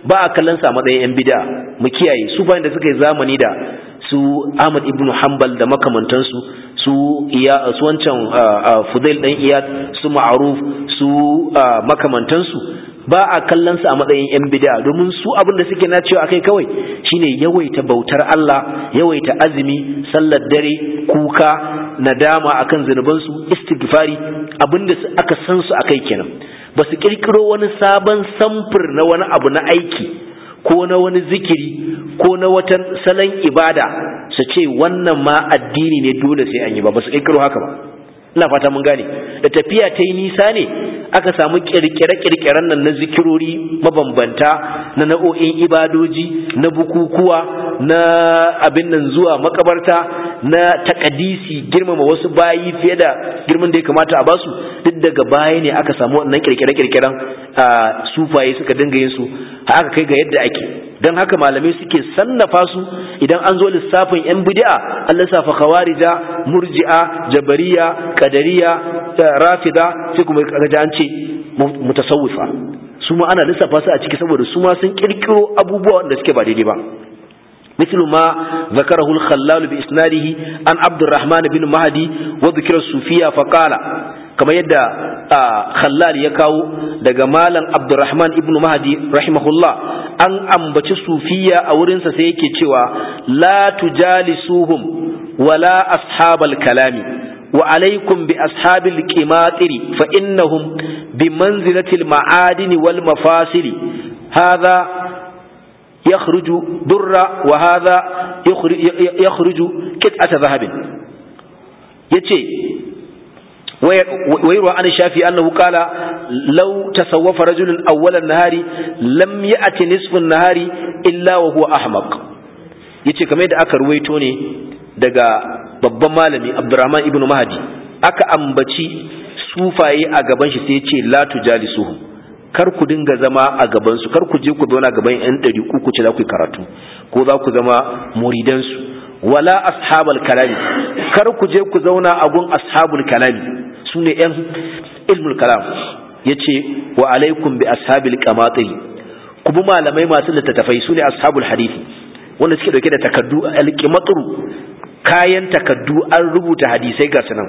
ba a kallon sa matsayin yan bid'a mu kiyaye su bayan da suka yi zamani da su Ahmad ibn Hanbal da makamantansu su iya su wancan Fudail dan Iyad su Ma'ruf su makamantansu ba a kallon su a matsayin yan bid'a domin su abin da suke na cewa akai kawai shine yawaita bautar Allah yawaita azumi sallar dare kuka nadama akan zunuban su istighfari abinda aka san su akai kenan ba su kirkiro wani sabon samfur na wani abu na aiki ko na wani zikiri ko na wata salon ibada su ce wannan ma addini ne dole sai an yi ba ba su kirkiro haka ba ina fata mun gane da tafiya ta yi nisa ne aka samu kirkire-kirkiren nan na zikirori mabambanta na na'o'in ibadoji na bukukuwa na abin nan zuwa makabarta na takadisi girmama wasu bayi fiye da girman da ya kamata a basu duk daga baya ne aka samu wannan kirkire-kirkiren sufaye suka dinga yin su haka kai ga yadda ake don haka malamai suke sannafa su idan an zo lissafin yan bid'a an lissafa khawarija murji'a jabariya qadariya rafida sai kuma kaga an ce mutasawwifa su ma ana lissafa su a ciki saboda su ma sun kirkiro abubuwa wanda suke ba daidai ba مثل ما ذكره الخلال بإسناده عن عبد الرحمن بن مهدي وذكر الصوفية فقال كما يدى خلال يكاو دقمالا عبد الرحمن ابن مهدي رحمه الله أن أنبت الصوفية أورنس سيكي تشوى لا تجالسوهم ولا أصحاب الكلام وعليكم بأصحاب الكماطر فإنهم بمنزلة المعادن والمفاصل هذا يخرج در وهذا يخرج, يخرج قطعة ذهب يتي ويروى عن الشافعي أنه قال لو تصوف رجل أول النهار لم يأتي نصف النهار إلا وهو أحمق yace kamar yadda aka ruwaito ne daga babban malami Abdurrahman ibn Mahdi aka ambaci sufaye a gaban shi sai ya ce la tujalisuhum kar ku dinga zama a gabansu kar ku je ku zauna gaban yan ɗari ku ku ce za ku yi karatu ko za ku zama muridansu wala ashabal kalami kar ku je ku zauna a gun ashabul kalami su ne yan ilmul kalam ya ce wa alaikum bi ashabil qamatiri ku bi malamai masu littattafai su ne ashabul hadisi wanda suke dauke da takaddu alqimatru kayan takaddu an rubuta hadisai ga sunan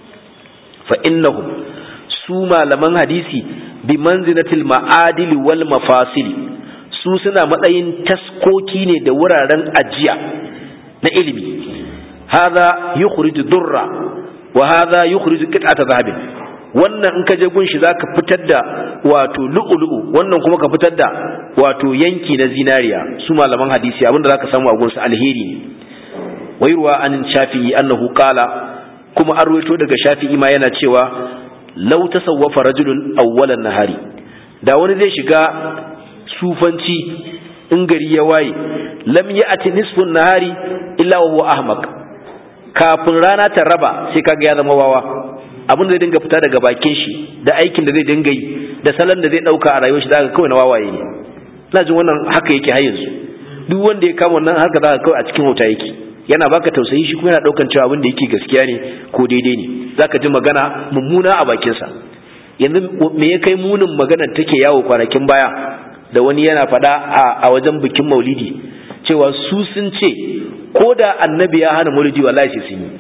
fa innahum su malaman hadisi bi manzilatil ma'adili wal mafasili su suna matsayin taskoki ne da wuraren ajiya na ilimi hadha yukhriju durra wa hadha yukhriju qit'ata zahabin wannan in ka je gunshi zaka fitar da wato lu'ulu'u wannan kuma ka fitar da wato yanki na zinariya su malaman hadisi abinda zaka samu a gunsu alheri ne wayruwa an shafi'i annahu qala kuma an ruwaito daga shafi'i ma yana cewa lau tasawwafa rajulun awwalan nahari da wani zai shiga sufanci in gari ya waye lam ya'ti nisfun nahari illa wa huwa ahmaq kafin rana ta raba sai kaga ya zama wawa abin da zai dinga fita daga bakin shi da aikin da zai dinga yi da salon da zai dauka a rayuwar shi zaka kawai na wawaye ne ina jin wannan haka yake har yanzu duk wanda ya kama wannan haka zaka kawai a cikin wuta yake yana baka tausayi shi kuma yana daukan cewa abin da yake gaskiya ne ko daidai ne zaka ji magana mummuna a bakinsa yanzu me ya kai munin magana take yawo kwanakin baya da wani yana faɗa a wajen bikin maulidi cewa su sun ce ko da annabi ya hana maulidi wallahi sai sun yi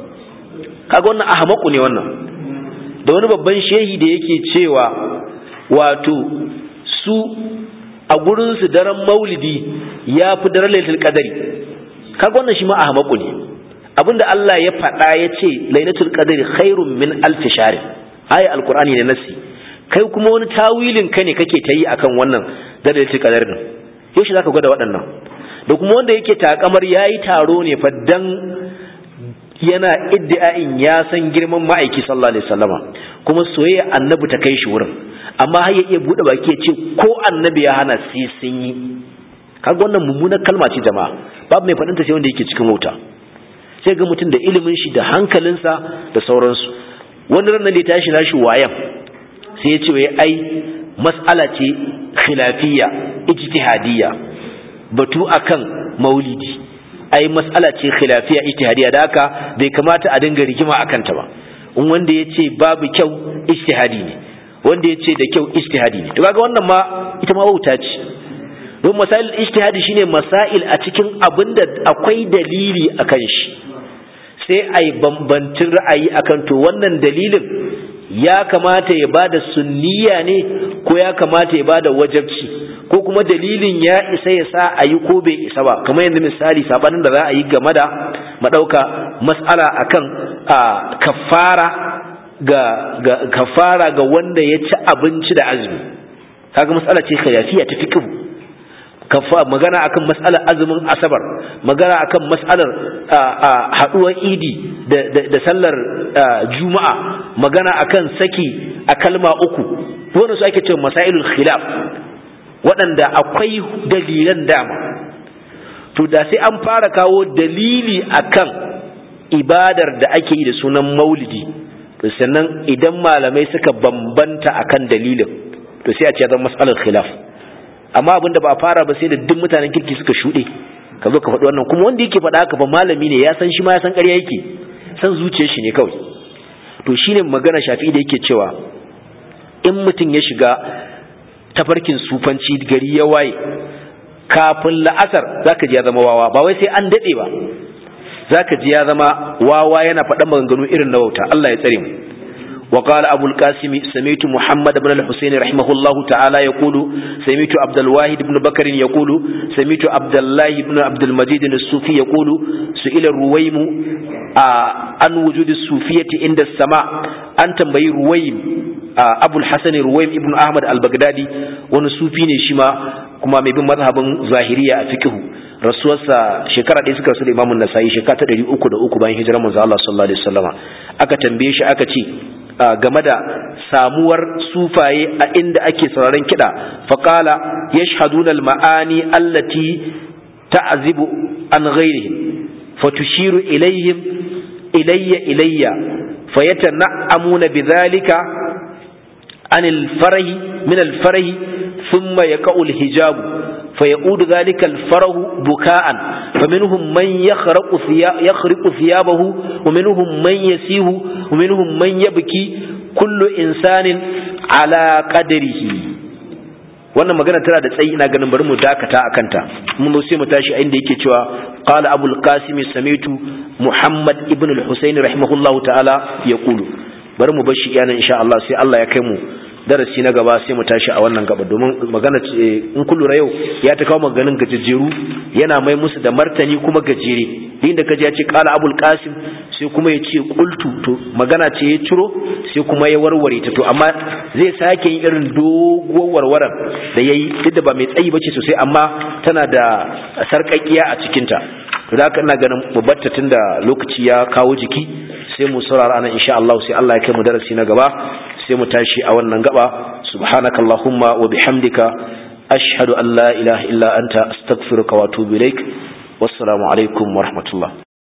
kaga wannan ahmaku ne wannan da wani babban shehi da yake cewa wato su a gurin su daren maulidi ya fi daren lailatul qadari kaga wannan shi ma ahmaku ne abinda Allah ya faɗa ya ce lailatul qadri khairun min alf shahr ayi alqur'ani ne nasi kai kuma wani tawilin ka ne kake ta yi akan wannan da lailatul qadr din yaushe zaka gwada waɗannan da kuma wanda yake takamar yayi taro ne fa dan yana iddi'ain ya san girman ma'aiki sallallahu alaihi wasallama kuma soyayya annabi ta kai shi wurin amma har ya iya bude baki ya ce ko annabi ya hana sai sun yi kaga wannan mummunar kalma ce jama'a babu mai faɗinta sai wanda yake cikin wuta sai ga mutum da ilimin shi da hankalinsa da sauransu wani ran da ya tashi nashi wayan sai ya ce wai ai mas'ala ce khilafiyya ijtihadiyya batu akan maulidi ai mas'ala ce khilafiyya ijtihadiyya da haka bai kamata a dinga rigima akan ta ba in wanda ya ce babu kyau ijtihadi ne wanda ya ce da kyau ijtihadi ne to kaga wannan ma ita ma wauta ce don masail ijtihadi shine masail a cikin abin da akwai dalili akan shi sai ai bambancin ra'ayi akan to wannan dalilin ya kamata ya bada sunniya ne ko ya kamata ya bada wajabci ko kuma dalilin ya isa ya sa a yi ko bai isa ba kamar yanzu misali sabanin da za a yi game da madauka mas'ala akan kafara ga, ga kafara ga wanda ya ci abinci da azumi kaga mas'ala ce khilafiya ta fiqh kafa magana akan mas'alar azumin asabar magana akan mas'alar haduwar idi da, da, da sallar juma'a magana akan saki a kalma uku wannan su ake cewa masailul khilaf waɗanda akwai dalilan dama to da sai an fara kawo dalili akan ibadar da ake yi da sunan maulidi to sannan idan malamai suka bambanta akan dalilin to sai a ce zan mas'alar khilaf amma abin da ba a fara ba sai da duk mutanen kirki suka shuɗe ka zo ka faɗi wannan kuma wanda yake faɗa haka ba malami ne ya san shi ma ya san ƙarya yake san zuciyar shi ne kawai to shine magana shafi da yake cewa in mutum ya shiga tafarkin sufanci gari ya waye kafin la'asar zaka ji ya zama wawa ba wai sai an daɗe ba zaka ji ya zama wawa yana faɗan maganganu irin na wauta Allah ya tsare mu وقال أبو القاسم سميت محمد بن الحسين رحمه الله تعالى يقول سميت عبد الواحد بن بكر يقول سميت عبد الله بن عبد المجيد الصوفي يقول سئل الرويم عن وجود الصوفية عند السماء أن تنبي رويم أبو الحسن رويم ابن أحمد البغدادي ونصوفي شما كما مبين مذهب ظاهرية فكه rasuwarsa shekara ɗaya suka rasu da imamun nasa'i shekara ta ɗari uku da uku bayan hijirar manzo Allah sallallahu alaihi wasallama aka tambaye shi aka ce game da samuwar sufaye a inda ake sauraron kiɗa faƙala yashhaduna al-ma'ani allati ta'zibu an ghairihim fatushiru ilayhim ilayya ilayya fayatana'amuna bidhalika an al-farahi min al-farahi thumma yaqa'u al-hijabu فيعود ذلك الفرح بكاء فمنهم من يخرق يخرق ثيابه ومنهم من يسيه ومنهم من يبكي كل إنسان على قدره wannan magana tana da tsayi ina ganin bari mu dakata a kanta mun zo sai mu tashi a inda yake cewa qala abul qasim samitu muhammad ibn al-husayn rahimahullahu ta'ala yaqulu bari mu bar shi iyana insha Allah sai Allah ya kai mu darasi na gaba sai mu tashi a wannan gaba domin magana in kun lura yau ya ta kawo maganin gajejjeru yana mai musu da martani kuma gajere inda kaji ya ce qala abul qasim sai kuma ya ce qultu to magana ce ya ciro sai kuma ya warware ta to amma zai sake yin irin doguwar warwaran da yayi duk da ba mai tsayi bace sosai amma tana da sarƙaƙiya a cikin ta to da haka ina ganin mu batta tunda lokaci ya kawo jiki sai mu saurara anan insha Allah sai Allah ya kai mu darasi na gaba sai mu tashi a wannan gaba subhanakallahumma wa bihamdika ashhadu an la ilaha illa anta astaghfiruka wa atubu ilaik wassalamu alaikum wa rahmatullah